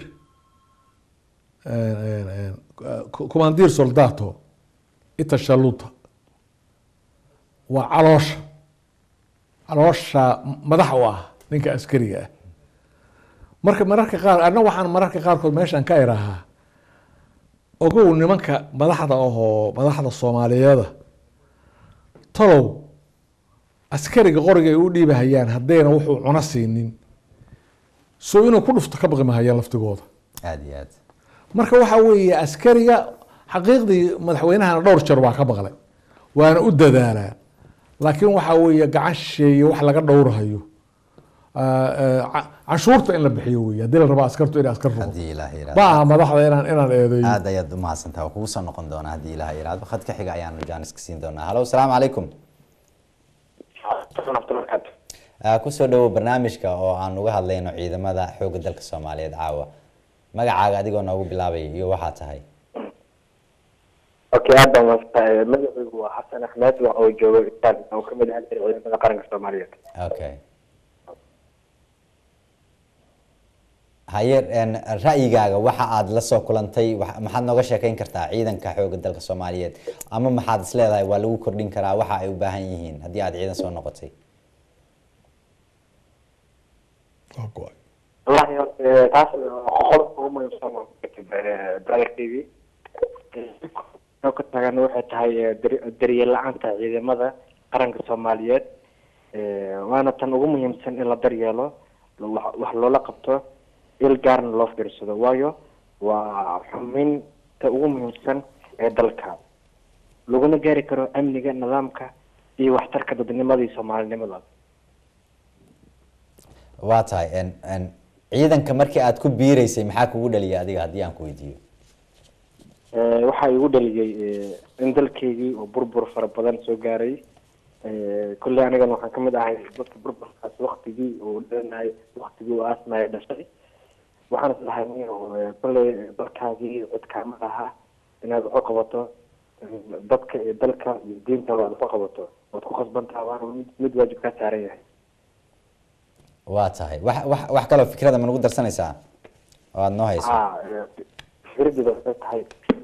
commandiir soldato itashaluta waa caloosha caloosha madax u ah ninka askariga ah marka mararka qaar anna waxaan mararka qaarkood meeshan ka irahaa ogow nimanka madaxda ahoo madaxda soomaaliyeeda talow askariga qoriga ay u dhiibahayaan haddayna wuxuu cuno siinin so inuu ku dhufto ka baqi mahayaan laftigooda aada iyo aad marka waxa weeye askariga xaqiiqdii madaxweynahana dhowr jeer waa ka maqlay waana u dadaalaa laakiin waxa weeye gacan shisheeye wax laga dhowrahayo Ah, ah, ca- canshuurta in la bixiyo wey haddii la rabo askartu inay askar noqoto haddii ilaah ma yiraahdo aha madaxda inaan inaan eedeeyo aad ayaad umahadsantaha waa kugu soo noqon doonaa haddii ilaah yiraahdo khadka xiga ayaanu jaanis ka siin doonaa halo asalaamu calaykum Ah, kusoo dhawow barnaamijka oo aan uga hadlayno ciidamada xoogga dalka soomaaliyeed caawa magacaaga adigoo noogu bilaabaya iyo waxaa tahay okay aad baan waafaqay magacaygu waa xasan axmed waxa uu joogo istaan oo kamid ah ciidamada qaranka soomaaliyeed okay haye en, ra'yigaaga waxa aad la soo kulantay wax- maxaad nooga sheekeyn kartaa ciidanka xoogga dalka soomaaliyeed ama maxaad is leedahay waa lagu kordhin karaa waxa ay u baahan yihiin haddii aad ciidan soo noqotay Waa go-ay. wallahi horta taas qodobka ugu muhiimsan waa brother t v oo ka tagan waxay tahay eh, dar- daryeel la-aanta ciidamada qaranka soomaaliyeed Eh, waana tan ugu muhiimsan in la daryeelo wax wax loola qabto il gaarna loo fiirsado waayo waa xuminta ugu muhiimsan ee dalka laguna gaari karo amniga nidaamka iyo waxtarka dadnimada iyo soomaalinimada waa tahay en en ciidanka markii aad ku biireysay maxaa kugu dhaliyay adiga haddii aan ku weydiiyo Eh, waxaa igu dhaliyay eh, in dalkeygii oo burbur fara badan soo gaaray Eh, kolley anigana waxaan kamid ahay dadka burburkaas waktigii uu dhalinaay waktigii uu aasmaya dhashay waxaan is dhahay nin oo, eh, kolley dalkaagii codkaama laha inaad waxu qabato eh, dadka iyo dalka iyo diinta aad waxu qabato waad ku khasbantaha waana mid mid waajib kaa saaran yahay waa tahay wax wax wax kaloo fikrada ma nagu darsanaysaa oo aad noo hayso ha eh, fikradeeda waxay tahay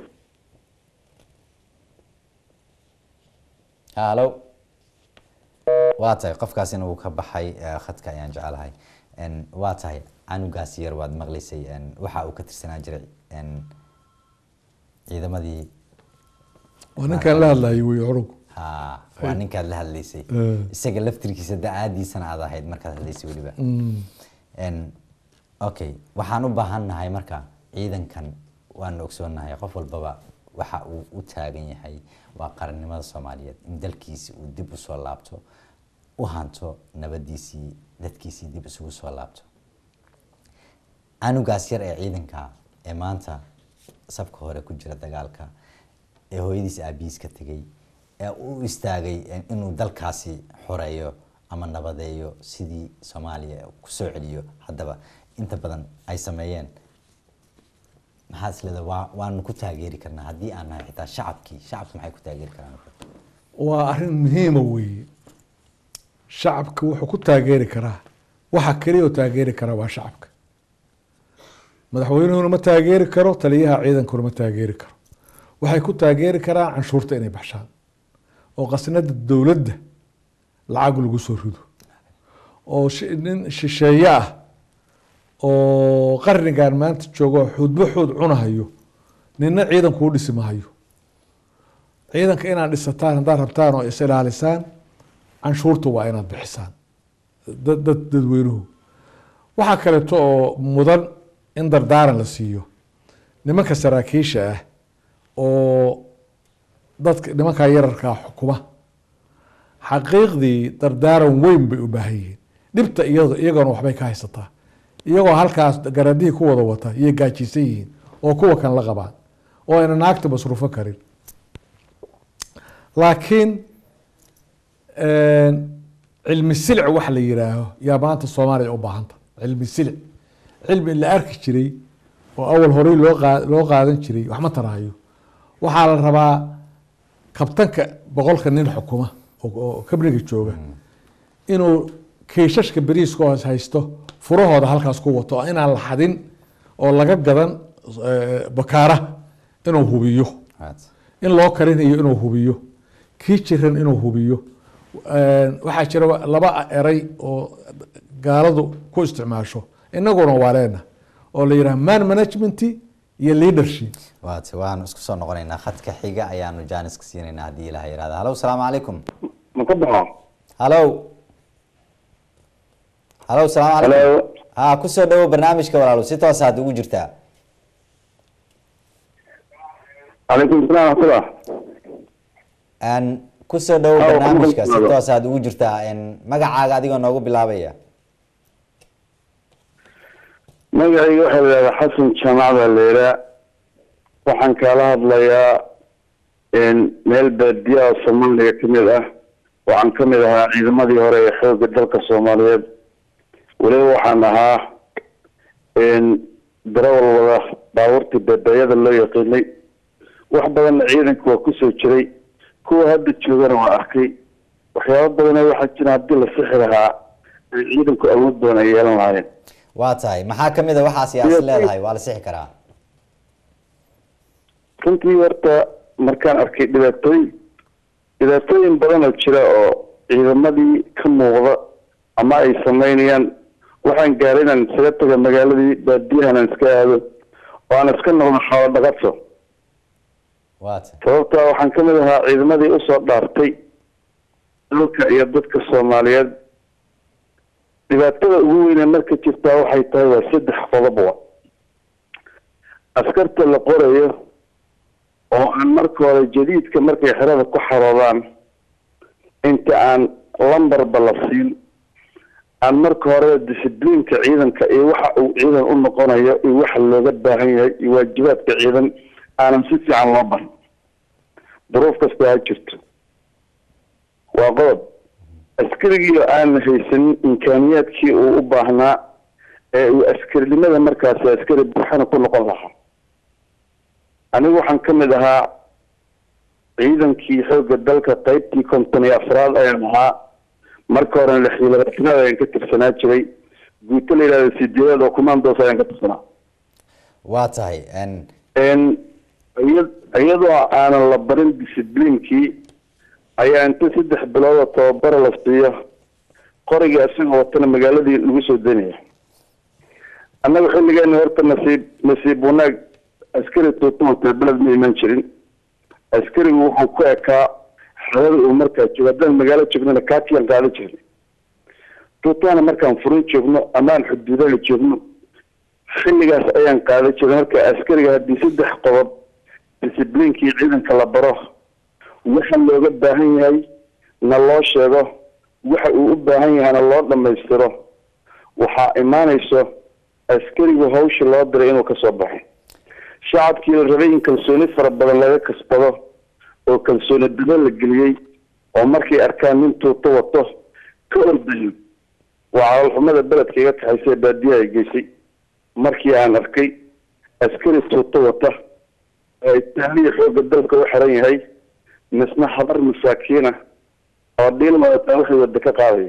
halo waa tahay qofkaasina wuu ka baxay eh, khadka ayaan jecelahay En, waa tahay canugaas yar waad maqlaysay en, waxa uu ka tirsanaa jiray en, ciidamadii waa ninkaan la hadlayay wey orugu ha waa ninkaad la hadlaysay Eh. isaga laftirkiisa da-aadiisana aad ahayd markaad hadlaysay weliba En, okay waxaan u baahannahay marka ciidankan waanu ogsoonahay qof walbaba waxa uu u taagan yahay waa qarannimada soomaaliyeed in dalkiisi uu dib usoo laabto u hanto nabadiisii dadkiisii dib isugu soo laabto canugaas yar ee ciidanka ee maanta safka hore ku jira dagaalka ee hooyadiis aabihiis ka tegay ee u istaagay inuu dalkaasi xoreeyo ama nabadeeyo sidii soomaaliya kusoo celiyo haddaba inta badan ay sameeyeen maxaa isleeda waa waanu ku taageeri karnaa haddii aan nahay xitaa shacabkii shacabka maxay ku taageeri karaan waa arrin muhiima weeye shacabka wuxuu ku taageeri karaa waxa keliya oo taageeri karaa waa shacabka madaxweynuhuna ma taageeri karo taliyaha ciidankuna ma taageeri karo waxay ku taageeri karaan canshuurta inay baxshaan oo qasnada dowladda lacag lagu soo rido oo shi- nin shisheeye ah oo qarnigan maanta joogo xuudbo xuud cunahayo nina ciidanku u dhisi mahayo ciidanka inaad dhisataan haddaad rabtaan oo is ilaalisaan canshuurta waa inaad bixisaan dad dad dadweynuhu waxaa kaleeto oo mudan in dardaaran la siiyo nimanka saraakiisha ah oo dadka nimankaa yararkaa xukuma xaqiiqdii dardaaran weyn bay u baahan yihiin dhibta iyado iyagona waxbay ka haysataa iyagoo halkaas garadihii ku wada wata iyay gaajisan yihiin oo kuwa kan la qabaan oo ayna naagta masruufo karin laakiin cilmi silic wax la yiraaho yaa maanta soomaaliya u baahanta cilmi silic cilmi la arki jiray oo awal horey loo qa loo qaadan jiray wax ma tarahayo waxaa la rabaa kabtanka boqolka nin xukuma oo kabriga jooga inuu kiishashka beriiska hoos haysto furahooda halkaas ku wato inaan la xadin oo laga gadan bakaara inuu hubiyo in loo karinayo inuu hubiyo kii jiran inuu hubiyo waxaa jira laba eray oo gaaladu ku isticmaasho inaguna waa leena oo la yidhaha man management iyo leadership waat waanu isku soo noqonaynaa khadka xiga ayaanu janiska siinaynaa haddii ilaha yihahda halo salaamu calaykum ma ka baxo halo halo salaamu calaykum Hello. ha kusoo dhawo barnaamijka walaalo si toosa had ugu jirtaa calaykum salaam waxmatullah n kusoo dhawo Ah, barnaamijka si waxaan ku toosa had ugu jirtaa n magacaaga adigoo noogu bilaabaya magacayga waxaa la yidhahdaa xasan jaamac baa la yidhaa waxaan kaala hadlayaa meel baadiya oo soomaaliya ka mid ah waxaan ka mid ahaa ciidamadii hore ee xoogga dalka soomaaliyeed weliba waxaan ahaa darawal wada baabuurtii beebeeyada loo yaqiinay wax badanna ciidanka waa kusoo jiray kuwa hadda joogana waa arkay waxyaabo badana waxaa jira haddii la sixi lahaa ay ciidanku awood badan ay yeelan lahaayeen waa tahay maxaa kamid a waxaa siyaasi leedahay waa la sixi karaa runtii horta markaan arkay dhibaatooyin dhibaatooyin badan oo jira oo ciidamadii ka muuqda ama ay sameynayaan waxaan gaaray inaan isaga taga magaaladii baadiyahan aan iska aado oo aan iska noqdo xoolo dhaqato waa tahay sababtaa waxaan ka mid ahaa ciidamadii usoo dhaartay dalka iyo dadka soomaaliyeed dhibaatada ugu weyne marka jirtaa waxay tahay waa saddex qodobwa askarta la qorayo oo aan marka hore jadiidka markay xerada ku xaroodaan inta aan lambarba la siin aan marka hore discibliinka ciidanka iyo waxa uu ciidan u noqonayo iyo waxa looga baahan yahay iyo waajibaadka ciidan aanan si fiican loo barin duruuf kasta ha jirto waa qodob askarigii oo aan haysanin imkaaniyaadkii uu u baahnaa ee uu askarinimada markaasi askari buuxana ku noqon lahaa anigu waxaan ka mid ahaa ciidankii xoogga dalka qaybtii konton iyo afraad ayaan ahaa marka horena lixdilabaatanad ayaan ka tirsanaa jiray guuto la yidhahda sideedaad oo commandos ayaan ka tirsanaa waa tahay n n iya- iyadoo aanan la barin discibliinkii ayaa inta saddex bilood oo tababara la siiyo qorigii isagoo watana magaaladii lagu soo daynaya annaga xilligeena horta nasiib nasiib wanaag askari tuuta wataa beled ma iman jirin askarigu wuxuu ku ekaa xerada uu markaa joogo haddaan magaalo joognana kaatiyan qaadan jirnay tuutana markaan furin joogno amaan xuduudaha joogno xilligaas ayaan qaadan jiray marka askariga haddii saddex qodob discibliinkii ciidanka la baro waxa looga baahan yahay na loo sheego waxa uu u baahan yahayna loo dhammaystiro waxaa imaanayso askarigu hawsha loo diray inuu kasoo baxo shacabkii la rabay in kalsooni fara badan laga kasbado oo kalsooni dabo la geliyey oo markay arkaan nin tuuto wato ka ordayo waa calolxumada beledka iga kaxaysa ee baadiyaha ay geysay markii aan arkay askari tuuto wata oo itaaliya xoogga dalka u xiran yahay misna habar masaakiina oo dhiil wadataa waxay wada ka qaadayo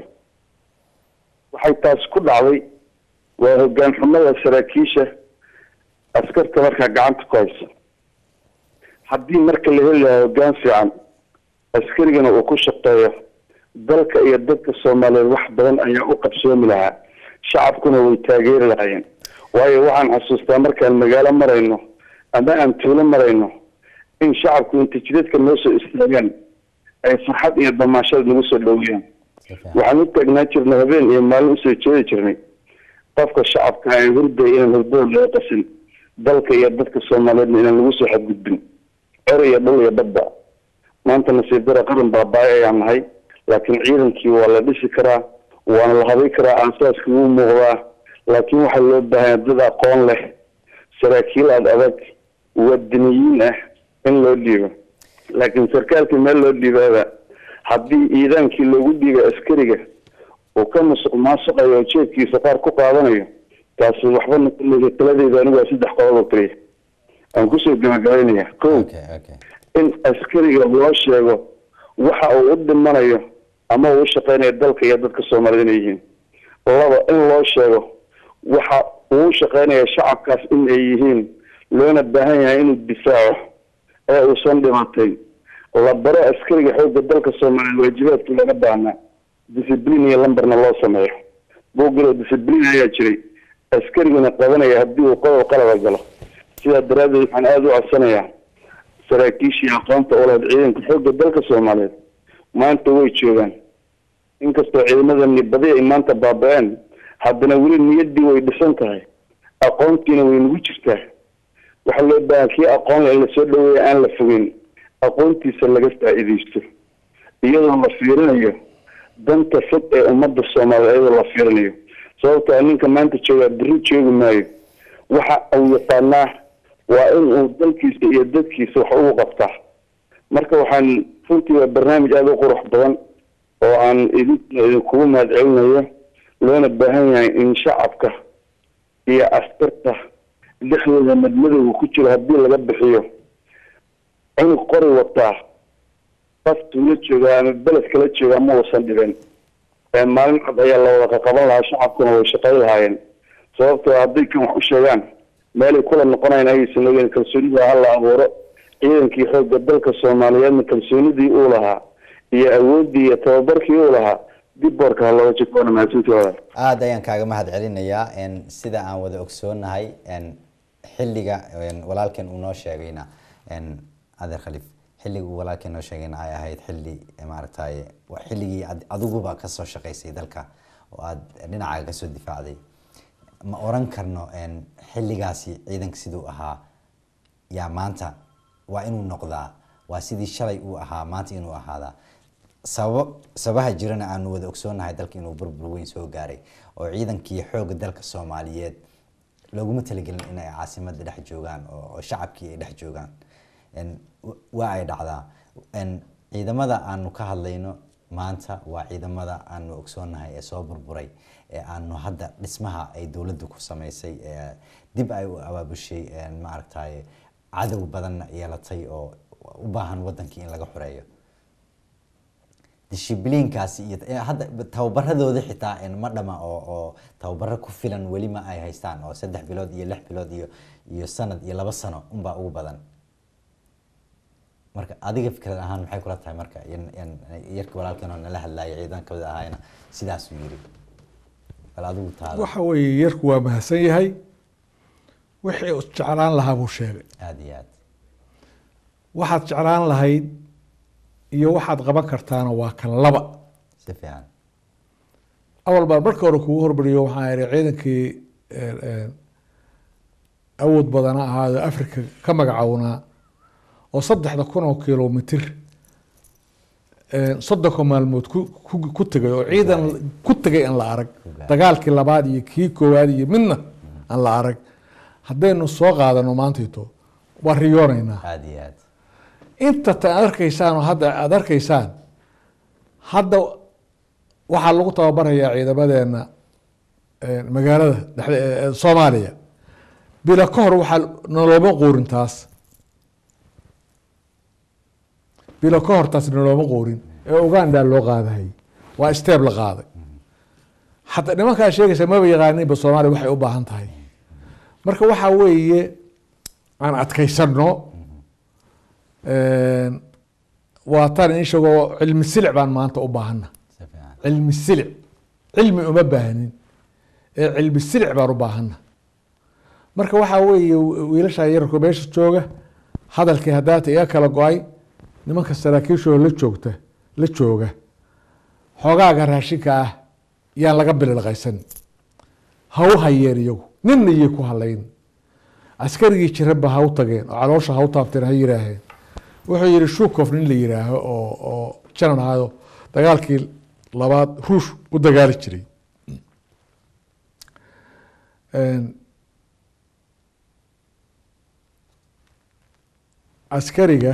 waxay taas ku dhacday waa hoggaan xumada saraakiisha askarta markaa gacanta ku haysa haddii marka la heli lahaa hoggaan fiican askarigana uu ku shaqeeyo dalka iyo dadka soomaaliyeed wax badan ayaa u qabsoomi lahaa shacabkuna way taageeri lahaayeen waayo waxaan xasuustaa markaan magaalo marayno ama aan tuulo marayno in shacabku inta jidadka noo soo istaagaan ay farxad iyo damaashad nagu soo dhowiyaan si fiican waxaan u taagnaa jirnay habeen iyo maalin usoo jeedi jirnay qofka shacabka aan hurday inaan hurdada laga qasin dalka iyo dadka soomaaliyeedna inaan lagu soo xadgudbin cer iyo dhul iyo badba maanta nasiib dara qaran baabaayo ayaan nahay laakiin ciidankii waa la dhisi karaa waana la habay karaa aasaaskii wuu muuqdaa laakiin waxaa loo baahanya dad aqoon leh saraakiil ad adag wadaniyiin ah in loo dhiibo laakiin sarkaalkii meel loo dhiibaaba haddii iidaankii loogu dhiiba askariga uu ka musuq maasuqayo oo jeedkiisa qaar ku qaadanayo taasi waxba noqonaysa taladeyda anigu waa saddex qodob oo keliya aan kusoo gabagabaynaya ko okay okay in askariga loo sheego waxa uu u dhimanayo ama uu u shaqeynayo dalka iyo dadka soomaaliyed inay yihiin laba in loo sheego waxa uu u shaqeynaya shacabkaas in ay yihiin loona baahan yahay inuu difaaco ee uusan dhimatay la baro askariga xoogga dalka soomaaliyeed waajibaadkii laga baahnaa discipline iyo lambarna loo sameeyo buugilo discipline ayaa jiray askariguna qabanaya haddii uu qodob qalaba galo sidaa daraaddeed waxaan aada u codsanayaa saraakiishii aqoonta u lahayd ciidanka xoogga dalka soomaaliyeed maanta way joogaan inkastoo ciidamadani badi ay maanta baaba-een haddana weli niyaddii way dhisan tahay aqoontiina way nagu jirtaa waxaa loo baahan kii aqoon leh in lasoo dhaweeya aan la fogeyn aqoontiisa laga faa-iideysto iyadoo la fiirinayo danta fog ee ummadda soomaaliyeed iyadoo la fiirinayo sababtoo ninka maanta joogaa beri joogi maayo waxa uu yaqaanaa waa in uu dalkiisa iyo dadkiisa wax ugu qabtaa marka waxaan runtii waa barnaamij aada u qurux badan oo aan idin idinkugu mahad celinayo loona baahan yahay in shacabka iyo askarta dhexdooda madmadowga ku jiro haddii laga bixiyo cunug qori wataa qof tuulo joogaa ama beled kala joogaa ma uusan dhibin ee maalin cad ayaa la wada qaqaban lahaa shacabkuna way shaqay lahaayeen sababtoo hadday kan wax u sheegaan meelay kula noqonayn ayaysan ogeyn kalsoonida ha la abuuro ciidankii xoogga dalka soomaaliyeedna kalsoonidii uu lahaa iyo awooddii iyo tababarkii uu lahaa dib boorka ha looga jikoona mahadsantiooda aada ayaan kaaga mahad celinayaa n sida aan wada ogsoonahay n xilliga n walaalkan uu noo sheegayna n adeer khaliif xilliga uu walaalkan noo sheegayna ay ahayd xilli maaragtay waa xilligii ad- adiguba kasoo shaqaysay dalka oo aada dhinacaaga kasoo difaacday ma oran karno n xilligaasi ciidanka siduu ahaa yaa maanta waa inuu noqdaa waa sidii shalay uu ahaa maanta inuu ahaadaa sababo sababaha jirana aanu wada ogsoonahay dalka inuu burbur weyn soo gaaray oo ciidankii xoogga dalka soomaaliyeed looguma talagelin in ay caasimada dhex joogaan oo oo shacabkii ay dhex joogaan n w- waa ay dhacdaa n ciidamada aanu ka hadlayno maanta waa ciidamada aanu ogsoonahay ee soo burburay ee aanu hadda dhismaha ay dowladdu ku sameysay ee dib ay u abaabushay n maaragtay cadow badanna yeelatay oo u baahan wadankii in laga xoreeyo dishibliinkaasi iyo eh, hadda tababaradooda xitaa en ma dhama oo oo tababaro ku filan weli ma ay haystaan oo saddex bilood iyo lix bilood iyo iyo sanad iyo laba sano unbaa ugu badan marka adiga fikrad ahaan maxay kula tahay marka in- in yarka walaalkan oo nala hadlaaya ciidankooda ahaayna sidaasuu yiri bal adigu taada waxa weeye yarku waa mahadsan yahay wixii uu jeclaan lahaa buu sheegay aada iyo aad waxaad jeclaan lahayd iyo waxaad qaban kartaana waa kan laba si fiican awal baan marka hore kugu hormariyo waxaan ihi ciidankii eh, eh, awood badana ahaado africa ka magacownaa oo saddexda kun oo kilomitir eh, soddonka maalmood ku ku- ku tegay oo ciidan ku tegay aan la arag gaaray. dagaalkii labaad iyo kii koowaad iyo midna aan la arag haddaynu soo qaadano maantayto waa riyoonaynaa aada iyo aad inta ta aad arkaysaan oo hadda aada arkaysaan hadda waxaa lagu tababarayaa ciidamadeena eh, magaalada dhexde eh, eh, soomaaliya bila ka hor waxaa nalooma quurin taas bila ka hor taas nalooma quurin ee uganda loo qaadahay waa steeb la qaaday hataa nimankaa sheegaysa maba yaqaaninba soomaaliya waxay u baahan tahay marka waxaa weeye aan adkaysano waa tan in sheegoo cilmi silic baan maanta u baahana si fiican cilmi silic cilmi uma baahnin ee cilmi silic baan u baahana marka waxaa weeye wiilasha yararku meesha jooga hadalkii haddaata iga kala go-ay nimanka saraakiishooda la joogta la jooga xoogaaga raashinka ah yaan laga bililqaysan ha u hayeen iyagu ninna iyay ku halayn askarigii jiranba ha u tageen oo caloosha ha u taabteen ha yiraaheen wuxuu yihi shukof nin la yiraaho oo oo janan ahayo dagaalkii labaad ruush u dagaali jiray askariga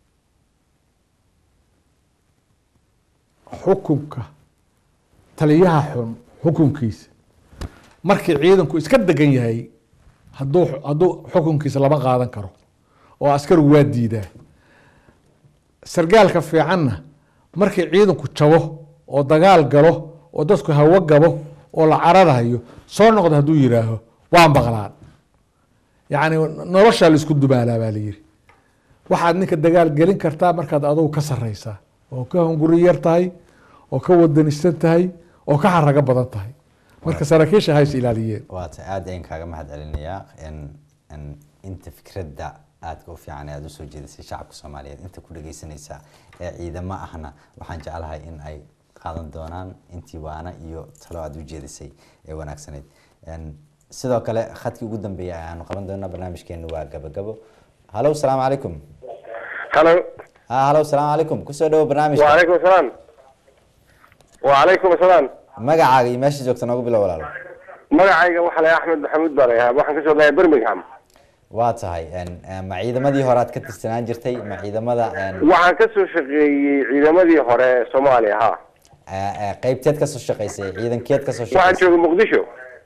xukunka taliyaha xun xukunkiisa markii ciidanku iska degan yahay haduu hadduu xukunkiisa lama qaadan karo oo askarigu waa diidaa sargaalka fiicanna markii ciidanku jabo oo dagaal galo oo dadku hawo gabo oo la cararayo soo noqda hadduu yiraaho waa maqlaan yacni noloshaa laisku dubaalaa baa layiri waxaad ninka dagaal gelin kartaa markaad adugu ka sareysaa oo ka hunguri yar tahay oo ka wadanisan tahay oo ka xarago badan tahay marka saraakiisha hays ilaaliyeen waata aad ayaan kaaga mahad celinayaa n inta fikradda aadka u fiican ee aada usoo jeedisay shacabka soomaaliyeed inta ku dhegeysanaysa ee ciidamo ahna waxaan jeclahay in ay qaadan doonaan intii waana iyo talo aada u jeedisay ee wanaagsaneyd sidoo kale khadkii ugu dambeeyay ayaanu qaban doonaa barnaamijkeenu waa gabagabo halo salaamu calaykum halo ha halo salaamu calaykum kusoo dhawo barnaamijka wacalaykum asalaam wacalaykum asalaam magacaaga iyo meesha joogta noogu bilow walaalo magacayga waxaa la axmed maxamuud baa layahaa waxaan kasoo dhahay birmingham waa tahay ma ciidamadii hore aad ka tirsanaan jirtay ma ciidamada waxaan kasoo shaqeeyey ciidamadii hore soomaaliya ha qeybteed kasoo shaqaysay ciidankeed kasoo waxaan shaqaysay joogay muqdisho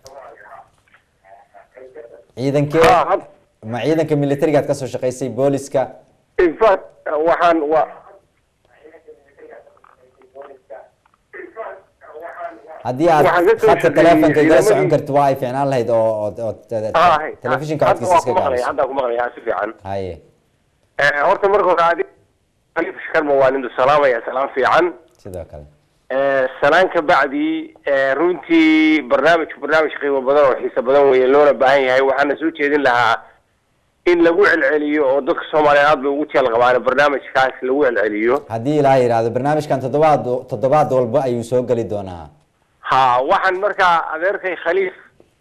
ciidankeed Ha, had- ma ciidanka militariga aad kasoo shaqaysay booliska in fact waxaan wa haddii aad Waxaan ka soo khadka shaqeeyey telefonka igala socon ciidamadii- karto waa ay fiicnaan lahayd oo oo- oo te- ha hay telefishinka hadda codkiisa waa iska ku maqlaya gaabiso hadda ku maqlaya si fiican haye Eh, horta marka hore adi khaliif shkarma waa nindu salaamaya salaam fiican sidoo kale Eh, salaan ka bacdi eh, runtii barnaamijku barnaamij qiimo badan oo xiiso badan weeye loona baahan yahay waxaana soo jeedin lahaa in lagu celceliyo oo dadka soomaaliyeed aad bay ugu jeel qabaan barnaamijkaas lagu celceliyo haddii ilaaha yidhaahdo barnaamijkan toddobaad toddobaad walba ayuu soo geli doonaa ha waxaan markaa adeerkay khaliif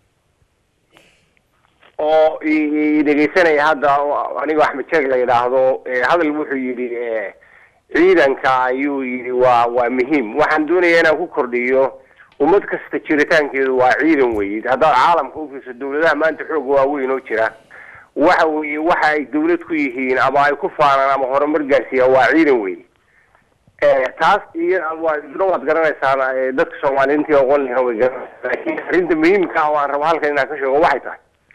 oo i- i dhegeysanaya hadda oo aniga axmed jeeg la yidhaahdo eh, hadal wuxuu yidhi eh, ciidanka ayuu yidhi waa waa muhiim waxaan doonaya inaan ku kordhiyo ummad kasta jiritaankeedu waa ciidan weeye haddaad caalamka ufiirso dawladaha maanta xooga waaweyn oo jira waxa weeye waxa ay dawlad ku yihiin ama ay ku faanaan ama horumar gaarsiiyaan waa ciidan weeye Eh, taas iyo waa isna waad garanaysaan eh, dadka soomaaliyiintii aqoon lahaa way garanaysaa laakiin arrinta muhiimka ah oo aan rabo halkan inaan ka sheego waxay tahay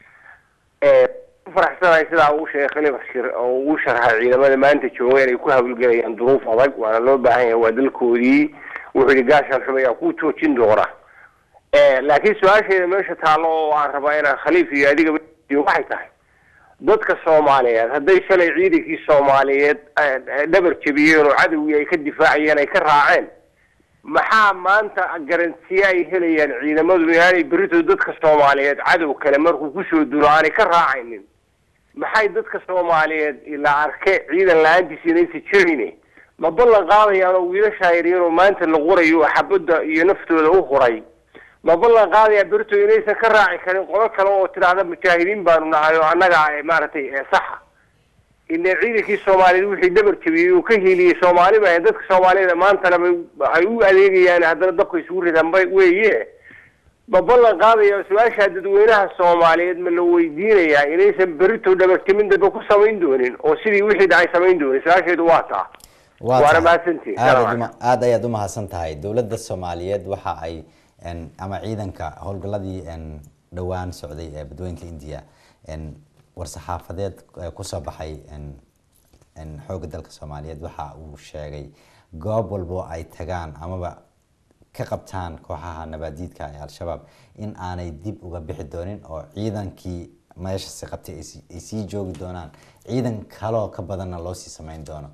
eh, ku faraxsanahay sidaa uu sheegay khaliif shir oo uu sharxay ciidamada maanta jooga inay ku hawlgelayaan duruuf adag waana loo baahan yahay waa dalkoodii wuxuu yidhi gaashaan xumaya ku joojin doona Eh, laakiin su-aasheeda meesha taallo oo aan rabaa inaan khaliif iyo adiga waxay tahay dadka soomaaliyeed hadday shalay ciidankii soomaaliyeed eh, eh, dhabar jebiyeen oo cadowgii ay ka difaacayeen ay ka raaceen maxaa maanta garantiye ay helayaan ciidamadu inaanay berito dadka soomaaliyeed cadow kale markuu kusoo dulo aanay ka raacaynin maxay dadka soomaaliyeed ilaa arke ciidan la-aantiisa inaysa jirayne ma ballan qaadayaan oo wiilashaa yaryar oo maanta la qorayo oo xabadda iyo naftooda u huray ma ballan qaadayaa berito inaysan ka raaci karin qolo kale oo tidhaahda mujaahidiin baanu nahay oo annaga eh, maaragtay eh, saxa ina ciidankii soomaaliyeed wixii dhabar jabiyey uu ka hiiliyey soomaali ba dadka soomaaliyada maantana bay ay u adeegayaan haddana dabka isugu ridaan bay weeye ma ballan qaadaya su-aasha dadweynaha soomaaliyeed ma la weydiinayaa inaysan berito dhabarjamin dambe ku samayn doonin oo sidii wixii dhacay samayn doonin su-aasheedu waa taa waa waana tahay. mahadsantihin aad Salaam aad uma- aad ayaad umahadsan tahay dowladda soomaaliyeed waxa ay en, ama ciidanka howlgaladii en, dhowaan socday ee badweynta india en, war-saxaafadeed ee kusoo baxay en, en, xoogga dalka soomaaliyeed waxa uu sheegay goob walbo ay tagaan amaba ka qabtaan kooxaha nabaadiidka ee al-shabaab in aanay dib uga bixi doonin oo ciidankii meeshasi qabtay ay sii- ay sii joogi doonaan ciidan kaloo ka badanna loo sii sameyn doono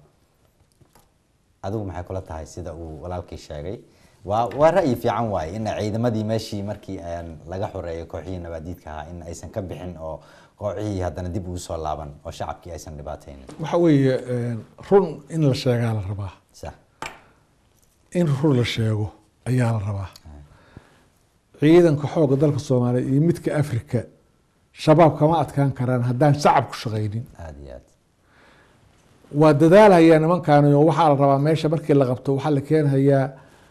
adigu maxay kula tahay sida uu walaalkii sheegay waa waa ra'yi fiican waaye in ciidamadii meeshii markii aan laga xoreeyo kooxihii nabaadiidka ahaa in aysan ka bixin oo kooxihii haddana dib ugu soo laaban oo shacabkii aysan dhibaataynin waxa weeye run in la sheegaa la rabaa sax in run la sheego ayaa la rabaa ciidanka xooga dalka soomaaliya iyo midka afrika shabaab kama adkaan karaan haddaan shacabku shaqaynin aada iyo aad waa dadaalhayaa nimankaani oo waxaa la rabaa meesha markii la qabto waxaa la keenhayaa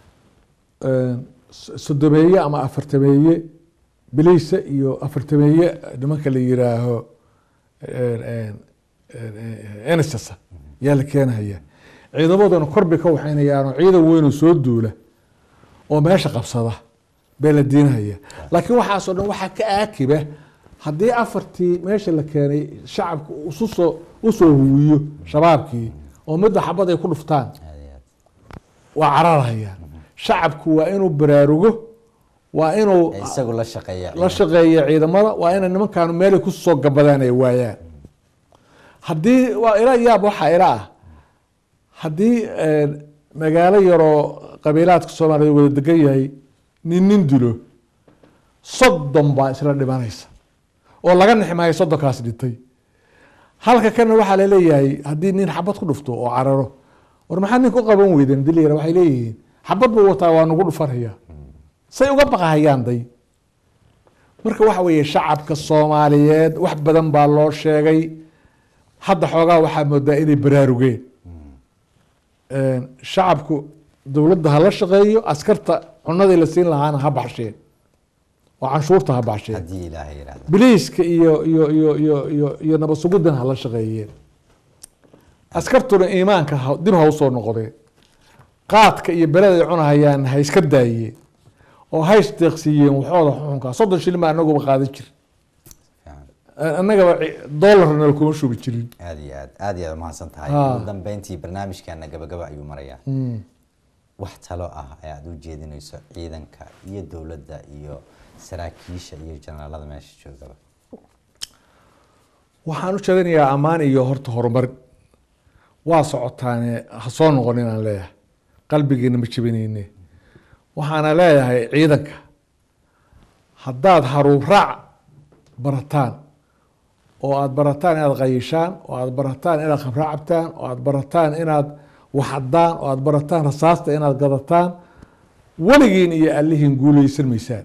sodomeeye ama afartameeye biliisa iyo afartameeye nimanka la yiraaho nss yaa la keenhayaa ciidamaduna korbay ka waxaynayaanoo ciidan weynoo soo duula oo meesha qabsada bee la diinahaya laakiin waxaasoo dhan waxaa ka aakiba haddii afartii meesha la keenay shacabka ususoo usoo huwiyo shabaabkii oo midda xabad ay ku dhuftaan aada iyo aad waa cararhayaan shacabku waa inuu baraarugo waa inuu ee isagu la shaqeeya la shaqeeya ciidamada waa inay nimankaanu meelay kusoo gabadaan ay waayaan haddii waa ila yaab waxaa ila ah haddii magaalo yaroo qabiilaadka soomaaliya wada degan yahay nin nin dilo soddon baa isla dhimanaysa oo laga nixmaayo soddonkaas dhintay halka kana waxaa laleeyahay haddii nin xabad ku dhufto oo cararo war maxaa nin ku qaban weyden dilyar waxay leeyihiin xabad buu wataa waa nagu dhufanaya say uga baqahayaan day marka waxa weeye shacabka soomaaliyeed wax badan baa loo sheegay hadda xoogaa waxaa moodaa inay baraarugeen shacabku dowladda ha la shaqeeyo askarta cunadii la siin lahaana ha baxsheen oo canshuurta ha baxsheen haddii ilaahay yidhahdo biliiska iyo iyo iyo iyo iyo iyo nabad suguddan ha la shaqeeyeen askartuna iimaanka ha- dib ha usoo noqdeen qaadka iyo beled ay cunahayaan ha iska daayeen oo ha isdeeqsiiyeen waxooda xuxunka soddon shilin baa anaguba qaadan jir fiican annagaba ci- doolarna lakuma shubi jirin aada iyo aad aada iyo aad umahadsan tahay Ha. ugu dambeyntii barnaamijkeena gabagaba ayuu marayaa wax talo ah ee aada u jeedinayso ciidanka iyo dowladda iyo saraakiisha iyo janaalada meesha joogaba waxaan u jeedinayaa ammaan iyo horta horumar waa socotaane ha soo noqon inaan leeyahay qalbigeena ma jebineyne waxaana leeyahay ciidanka haddaad haruub raac barataan oo aada barataan inaad qayishaan oo aada barataan inaad khamro cabtaan oo aada barataan inaad waxadaan oo aada barataan rasaasta inaad gadataan weligiin iyo allihiin guuleysan maysaan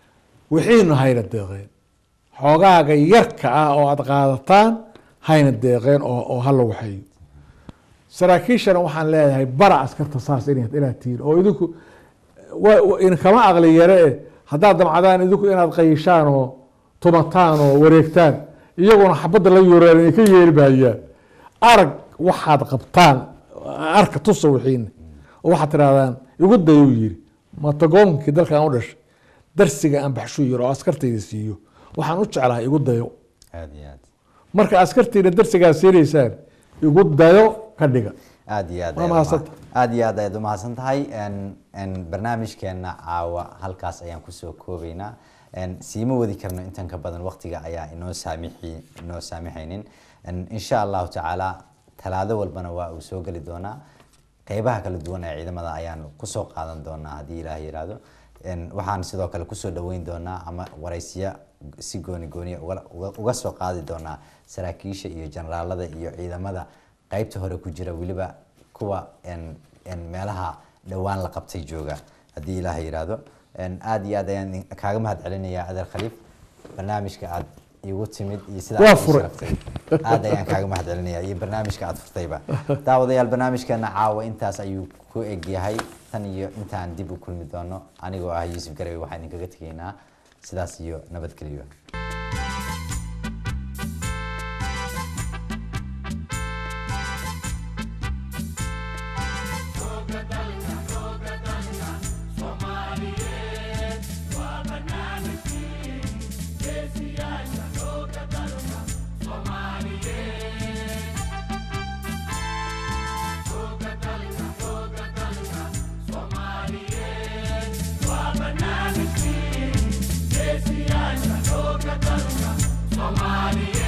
wixiina hayna deeqeen xoogaaga yarka ah oo aada qaadataan hayna deeqeen oo oo hala waxeeyo saraakiishana waxaan leeyahay bara askarta saas inaad inaad tihiin oo idinku wa- wa- in kama aqli yare eh haddaad damcadaan idinku inaad qayishaan oo tumataan oo wareegtaan iyaguna xabadda la yuuraan inay ka yeeli maayaan arag waxaad qabtaan arka tusa wixiina oo waxaad tirahdaan igu dayuu yiri matagoonkii dalkan u dhashay darsiga aan baxshuu yiri oo askartayda siiyo waxaan u jeclahay igu dayo aada iyo aad marka askartiina darsigaa siinaysaan igu dayo ka dhiga aada iyo aad Waa ayaad mahadsantahay. uma- aada iyo aad ayaad umahadsan tahay n n barnaamijkeena caawa halkaas ayaan kusoo koobeynaa n siima wadi karno intan ka badan waqtiga ayaa inoo saamixi inoo saamixaynin n insha allahu tacaala talaado walbana waa uu soo geli doonaa qeybaha kala duwan ee ciidamada ayaan kusoo qaadan doonaa haddii ilaah yiraahdo n waxaan sidoo kale kusoo dhaweyn doonaa ama waraysiya si gooni gooniya uga- uga- uga soo qaadi doonaa saraakiisha iyo generaalada iyo ciidamada qeybta hore ku jira weliba kuwa n n meelaha dhowaan la qabtay jooga haddii ilaah yiraahdo n aada iyo aad ayaan kaaga mahad celinayaa adeer khaliif barnaamijka aad igu timid iyo sida Waa aad ii furay. sharaftay aad ayaan kaaga mahad celinayaa iyo barnaamijka aad furtayba daawadayaal barnaamijkeena caawa intaas ayuu ku eg yahay tan iyo intaan dib u kulmi doono anigoo ah yuusuf garewe waxaan idinkaga tegaynaa sidaas iyo nabadgelyo Somali